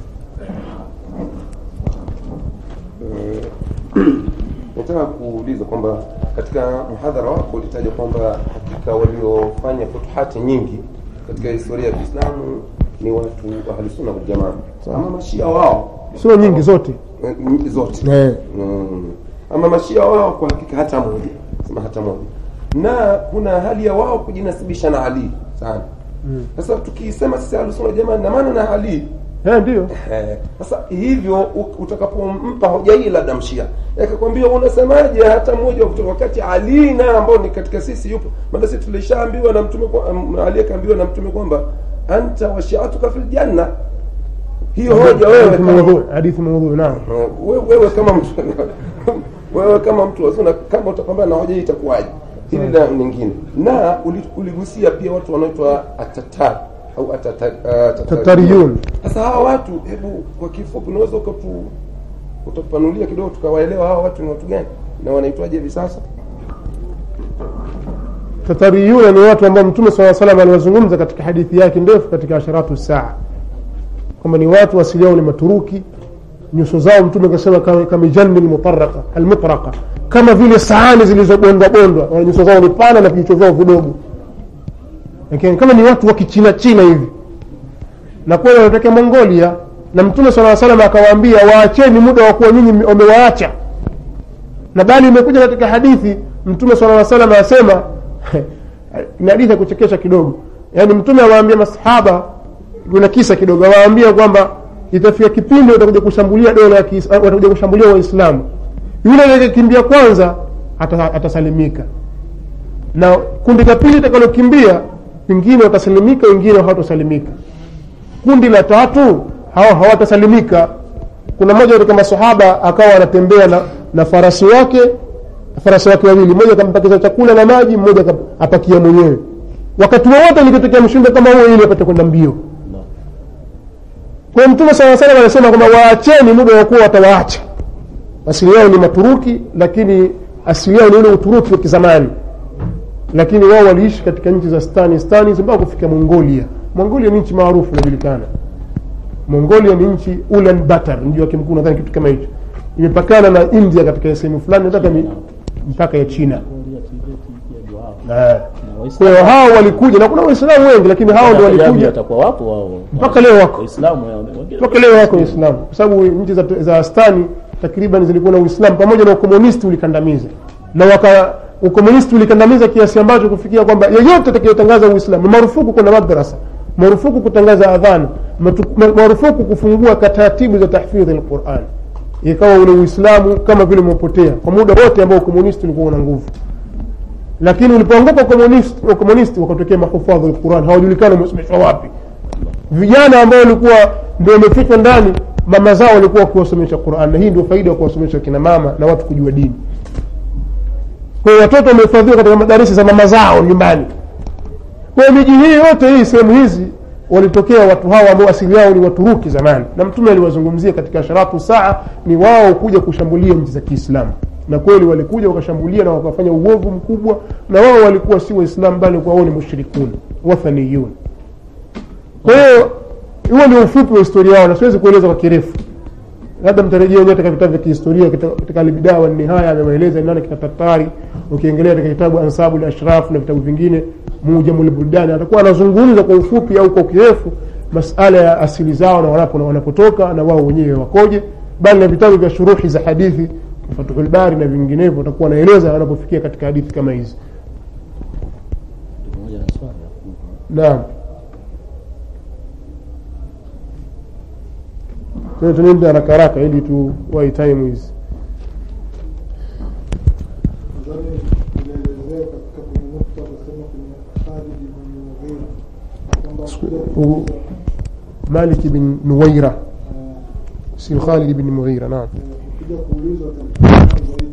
eh, nataka kuuliza kwamba katika mhadhara wako ulitaja kwamba hakika waliofanya futuhati nyingi katika historia ya Kiislamu ni watu wa ahlusunna waljamaa ama mashia wao sio nyingi zote eh, nyingi zote eh. Mm. ama mashia wao kwa hakika hata moja sema hata moja na kuna hali ya wao kujinasibisha na Ali sana sasa tukisema sisi ahlusunna jamaa na maana na Ali Eh, ndio Eh, sasa hivyo u- utakapompa hoja hii labda mshia akakwambia unasemaje hata mmoja wa kutoka wakati Ali na ambao ni katika sisi yupo maana sisi tulishaambiwa na mtume kwa- um, Ali akaambiwa na mtume kwamba anta wa shi'atuka fil janna hiyo hoja wewe Hadithi kama maudhu hadithi maudhu naam wewe, wewe kama mtu wewe kama mtu wa sunna kama utapambana na hoja hii itakuwaje hili la nyingine na uli- uligusia pia watu wanaitwa atatar au atata- ah, tatariyun sasa hawa watu hebu kwa kifupi unaweza ukatu utapanulia kidogo tukawaelewa hawa watu ni watu gani na wanaitwaje hivi sasa tatariyuna ni watu ambao mtume saa salam aliwazungumza katika hadithi yake ndefu katika asharatu saa kwamba ni watu asili yao ni maturuki nyuso zao mtume akasema kama- kamijani lmutaraka almutraka kama vile sahani zilizobondwa bondwa Wana nyuso zao ni pana na vijicho vyao vidogo lakini kama ni watu wa kichina china hivi na kweli wanatokea mongolia na mtume saa salam akawaambia waacheni muda wa kuwa nyinyi wamewaacha na bali imekuja katika hadithi mtume sala salam asema ni hadithi ya kuchekesha kidogo yaani mtume awaambia masahaba kuna kisa kidogo awaambia kwamba itafika kipindi watakuja kushambulia dola ya Kiis- watakuja kushambulia waislamu yule atakayekimbia kwanza ata, atasalimika na kundi la pili litakalokimbia wengine watasalimika wengine hawatasalimika kundi la tatu hao hawatasalimika kuna mmoja katika masahaba akawa anatembea na, na farasi wake farasi wake wawili mmoja akampakiza chakula na maji mmoja akap- apakia mwenyewe wakati wowote likitokea mshindo kama huo ili apate kwenda mbio kwa hiyo mtume saa salam anasema kwamba waacheni muda wa kuwa watawaacha asili yao ni maturuki lakini asili yao ni ule uturuki wa kizamani lakini wao waliishi katika nchi za stani stani mpaka kufika mongolia mongolia ni nchi maarufu inajulikana mongolia ni nchi ulan batar mji wake mkuu nadhani kitu kama hicho imepakana na india katika sehemu fulani nataka ni mpaka ya china Kuangalia Tibeti pia ndio hao. Eh. Na Waislamu- kwa hiyo hao walikuja na kuna waislamu wengi lakini hao ndio Hata jamii walikuja watakuwa wapo wao Mpaka leo wako. waislamu wao, wengine- mpaka leo wako waislamu kwa sababu nchi za, za stani takriban zilikuwa na uislamu pamoja na ukomunisti ulikandamiza na waka ukomunisti ulikandamiza kiasi ambacho kufikia kwamba yeyote atakayetangaza uislamu ni marufuku kwenda madrasa marufuku kutangaza adhana matu- ma- marufuku kufungua ka taratibu za tahfidhi lquran ikawa ule uislamu kama vile umepotea kwa muda wote ambao ukomunisti ulikuwa una nguvu lakini ulipoanguka ukomunisti ukomunisti wakatokea mahufadhu lquran hawajulikani wamesomeshwa wapi vijana ambao walikuwa ndio wamefichwa ndani mama zao walikuwa wakiwasomesha quran na hii ndio faida ya kuwasomesha kina mama na watu kujua dini kwa hiyo watoto wamehifadhiwa katika madarisi za mama zao nyumbani kwa hiyo miji hii yote hii sehemu hizi walitokea watu hawa ambao asili yao ni waturuki zamani na mtume aliwazungumzia katika sharatu saa ni wao kuja kushambulia nchi za kiislamu na kweli walikuja wakashambulia na wakafanya uovu mkubwa na wao walikuwa si waislamu bali kwa wao ni mushrikun wathaniyun kwa hiyo huo ndio ufupi wa historia yao na siwezi kueleza kwa kirefu labda mtarejea wenyewe katika vitabu vya kihistoria katika- katika albidaa wa nihaya amewaeleza nani kina tatari ukiengelea katika kitabu ansabu ashraf na vitabu vingine mujamul buldani atakuwa anazungumza kwa ufupi au kwa kirefu masala ya asili zao na wanapo na wanapotoka na wao wenyewe wakoje bali na vitabu vya shuruhi za hadithi fatuhul bari na vinginevyo watakuwa wanaeleza wanapofikia katika hadithi kama hizi pamoja na swali hapo. naam Kwa hiyo tunaenda haraka haraka ili tu wai time hizi nadhani inaelezea katika kwenye nukta kusema kwenye Khalid ibn Mughira kwamba kuja u- kuuliza, malik bin nuwaira eh, si khalid bin mughira naam eh, kuja kuulizwa katika zaidi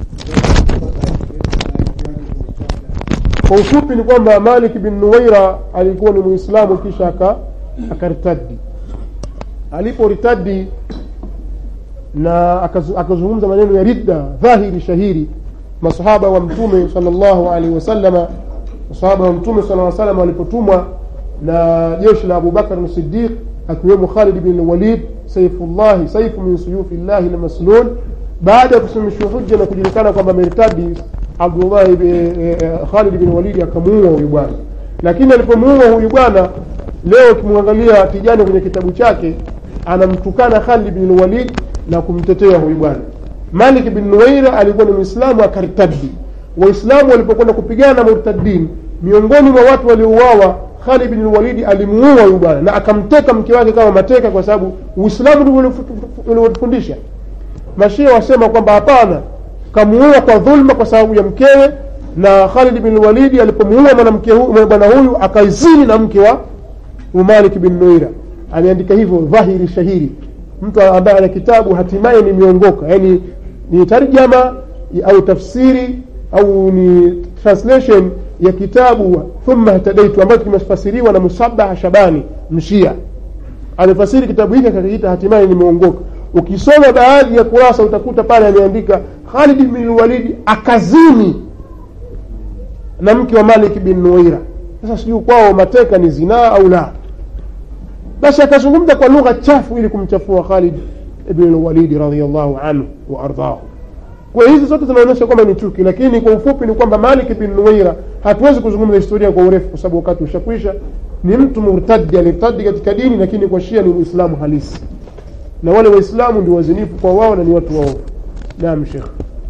kwa ufupi ni kwamba malik bin nuwaira alikuwa ni muislamu kisha aka akaritadi aliporitadi na akazu- akazungumza maneno ya ridda dhahiri shahiri masahaba wa mtume salllahu alaihi wasallama masahaba wa mtume sala salam walipotumwa na jeshi la abubakar sidiq akiwemo khalid bin walid saifullahi saifu min suyufi llahi lmaslul baada ya kusimamishwa hujja na kujulikana kwamba meritadi abdullahi bi- eh, eh, khalid bin walidi akamuua huyu bwana lakini alipomuua huyu bwana leo ukimwangalia tijani kwenye kitabu chake anamtukana khalid bin walid na kumtetea huyu bwana malik bin nuwaira alikuwa ni mwislamu akaritadi waislamu walipokwenda kupigana na murtadin miongoni mwa watu waliouawa khalid bin walidi alimuua huyu bwana na akamteka mke wake kama mateka kwa sababu uislamu ndio uliofundisha mashia wasema kwamba hapana kamuua kwa dhulma kwa sababu ya mkewe na khalid bin walidi alipomuua mwanamke huyu bwana huyu akaizini na mke wa umalik bin nuira ameandika hivyo dhahiri shahiri mtu ambaye ana kitabu hatimaye ni miongoka yani ni tarjama au tafsiri au ni translation ya kitabu thumma htadaitu ambacho kimefasiriwa na musabaha shabani mshia amefasiri kitabu hiki akakiita hatimaye nimeongoka ukisoma baadhi ya kurasa utakuta pale ameandika khalid bin walidi akazini na mke wa malik bin nuwaira sasa sijui kwao mateka ni zinaa au la basi akazungumza kwa lugha chafu ili kumchafua khalid ibn walidi radiallahu anhu wa ardhahu kwa hizi zote zinaonyesha kwamba ni chuki lakini kwa ufupi ni kwamba malik bin nuwaira hatuwezi kuzungumza historia kwa urefu kwa sababu wakati ushakwisha ni mtu murtadi alirtadi katika dini lakini kwa shia ni muislamu halisi na wale waislamu ndio wazinifu kwa wao na ni watu waovu naam shekh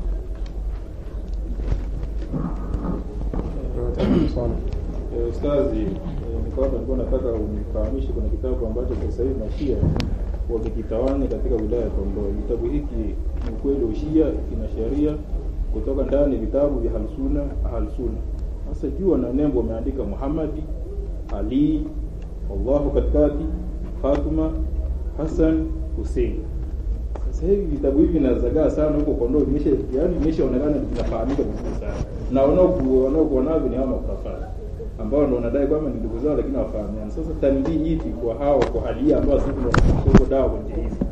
Eh, Ustazi, eh, nikawa nilikuwa nataka unifahamishe kuna kitabu ambacho sasa hivi mashia wamekitawanya katika wilaya ya Kondoa. Kitabu hiki ni ukweli ushia, kina sheria kutoka ndani vitabu vya Halsuna Halsuna. Sasa juu na nembo wameandika Muhammadi, Ali, Allahu katikati, Fatuma, Hassan, Hussein. Sasa hivi vitabu hivi vinazagaa sana huko Kondoa, imesha yani imeshaonekana vinafahamika vizuri sana, na wanaoku- wanaokuwa navyo ni hawa makafara ambao ndo wanadai kwamba ni ndugu zao, lakini hawafahamiani. Sasa tanbii ipi kwa hawa kwa hali hii ambao sisi tunashukuru dawa kwa njia hizi?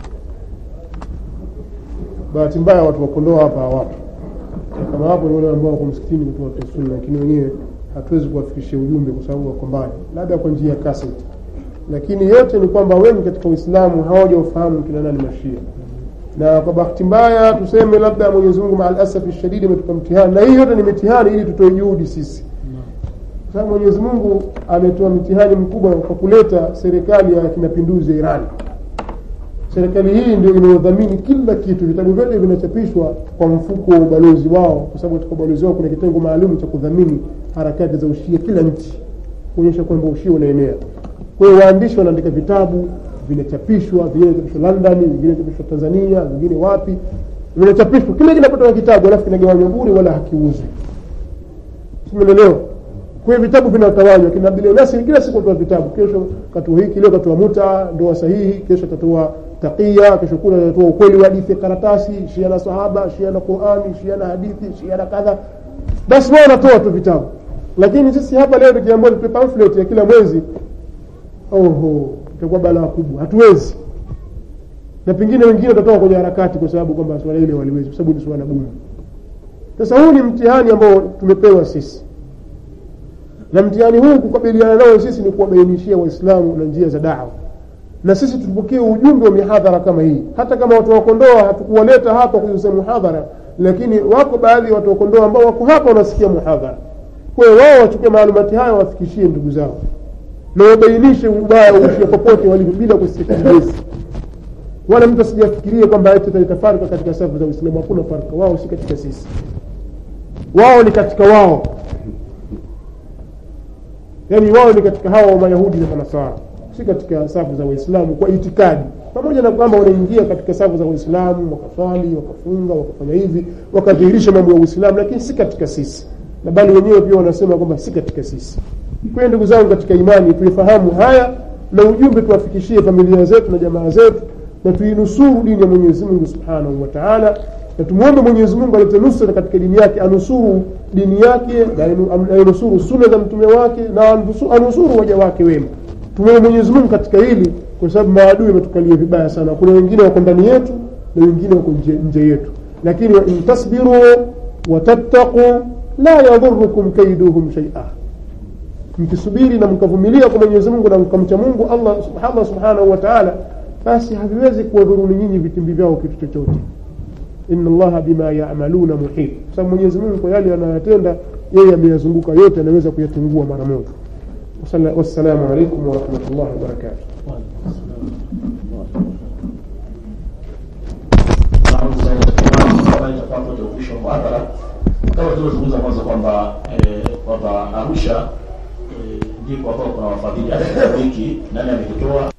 bahati mbaya watu wakondoa hapa hawapo Na kama wapo ni wale ambao wako msikitini kutoa watu wa sunna lakini wenyewe hatuwezi kuwafikishia ujumbe kwa sababu wako mbali labda kwa njia ya cassette lakini yote ni kwamba wengi katika uislamu hawaja ufahamu kina nani mashia na kwa bahati mbaya tuseme labda mwenyezi mungu maa alasafi shadidi ametupa mtihani na hii yote ni mitihani ili tutoe juhudi sisi kwa sababu mwenyezi mungu ametoa mtihani mkubwa kwa kuleta serikali ya kimapinduzi ya irani serikali hii ndio inayodhamini kila kitu vitabu vyote vinachapishwa kwa mfuko wa ubalozi wao kwa sababu katika ubalozi wao kuna kitengo maalum cha kudhamini harakati za ushia kila nchi kuonyesha kwamba ushia unaenea kwa hiyo waandishi wanaandika vitabu vinachapishwa vingine vinachapishwa london vingine vinachapishwa tanzania vingine wapi vinachapishwa kile kinapatoka kitabu alafu kinagawanywa bure wala hakiuzwi simenelewa kwa hiyo vitabu vinatawanywa kina bilionasi kila siku atoa vitabu kesho katua hiki leo katua muta ndoa sahihi kesho atatoa takia kesho kuna atatoa ukweli wa hadithi ya karatasi shia na sahaba shia na qurani shia na hadithi shia na kadha basi wao wanatoa tu vitabu lakini sisi hapa leo tukiambiwa tupe pamphlet ya kila mwezi oho itakuwa balaa kubwa hatuwezi na pengine wengine watatoka kwenye harakati kwa sababu kwamba swala ile waliwezi kwa sababu ni swala gumu sasa huu ni mtihani ambao tumepewa sisi na mtihani huu kukabiliana nao sisi ni kuwabainishia waislamu na njia za dawa na sisi tupokee ujumbe wa mihadhara kama hii hata kama watu wa kondoa hatukuwaleta hapa kuuza muhadhara lakini wako baadhi ya watu wa kondoa ambao wako hapa wanasikia muhadhara kwa hiyo wao wachukue maalumati hayo wafikishie ndugu zao na wabainishe ubaya wa ushia popote walivyo bila kusikilezi wala mtu asijafikirie kwamba eti ataleta farka katika safu za uislamu hakuna farka wao si katika sisi wao ni katika wao yaani wao ni katika hawa wa mayahudi na manasara si katika safu za waislamu kwa itikadi pamoja na kwamba wanaingia katika safu za waislamu wakaswali wakafunga wakafanya hivi wakadhihirisha mambo ya uislamu lakini si katika sisi na bali wenyewe pia wanasema kwamba si katika sisi kwa hiyo ndugu zangu katika imani tuifahamu haya na ujumbe tuwafikishie familia zetu na jamaa zetu na tuinusuru dini ya mwenyezi mungu subhanahu wa taala na tumwombe mwenyezi mungu alete nusra katika dini yake anusuru dini yake na ainusuru suna za mtume wake na anusu- anusuru waja wake wema tumwombe mwenyezi mungu katika hili kwa sababu maadui wametukalia vibaya sana kuna wengine wako ndani yetu na wengine wako nje, nje yetu lakini in tasbiru watattaqu la yadhurukum kaiduhum shaia mkisubiri na mkavumilia kwa mwenyezi mungu na mkamcha mungu allah, allah subhanahu wa taala basi haviwezi kuwadhuruni nyinyi vitimbi vyao kitu chochote inna allaha bima yamaluna muhit kwa sababu mwenyezi mungu kwa yale anayotenda yeye ameyazunguka yote anaweza kuyatungua mara moja Wasala- wassalamu alaikum warahmatullahi wabarakatuh muhadhara kama tulivyozungumza mwanzo kwamba eh, kwamba Arusha eh, ndiko ambao kuna wafadhili hata kitabu hiki nani amekitoa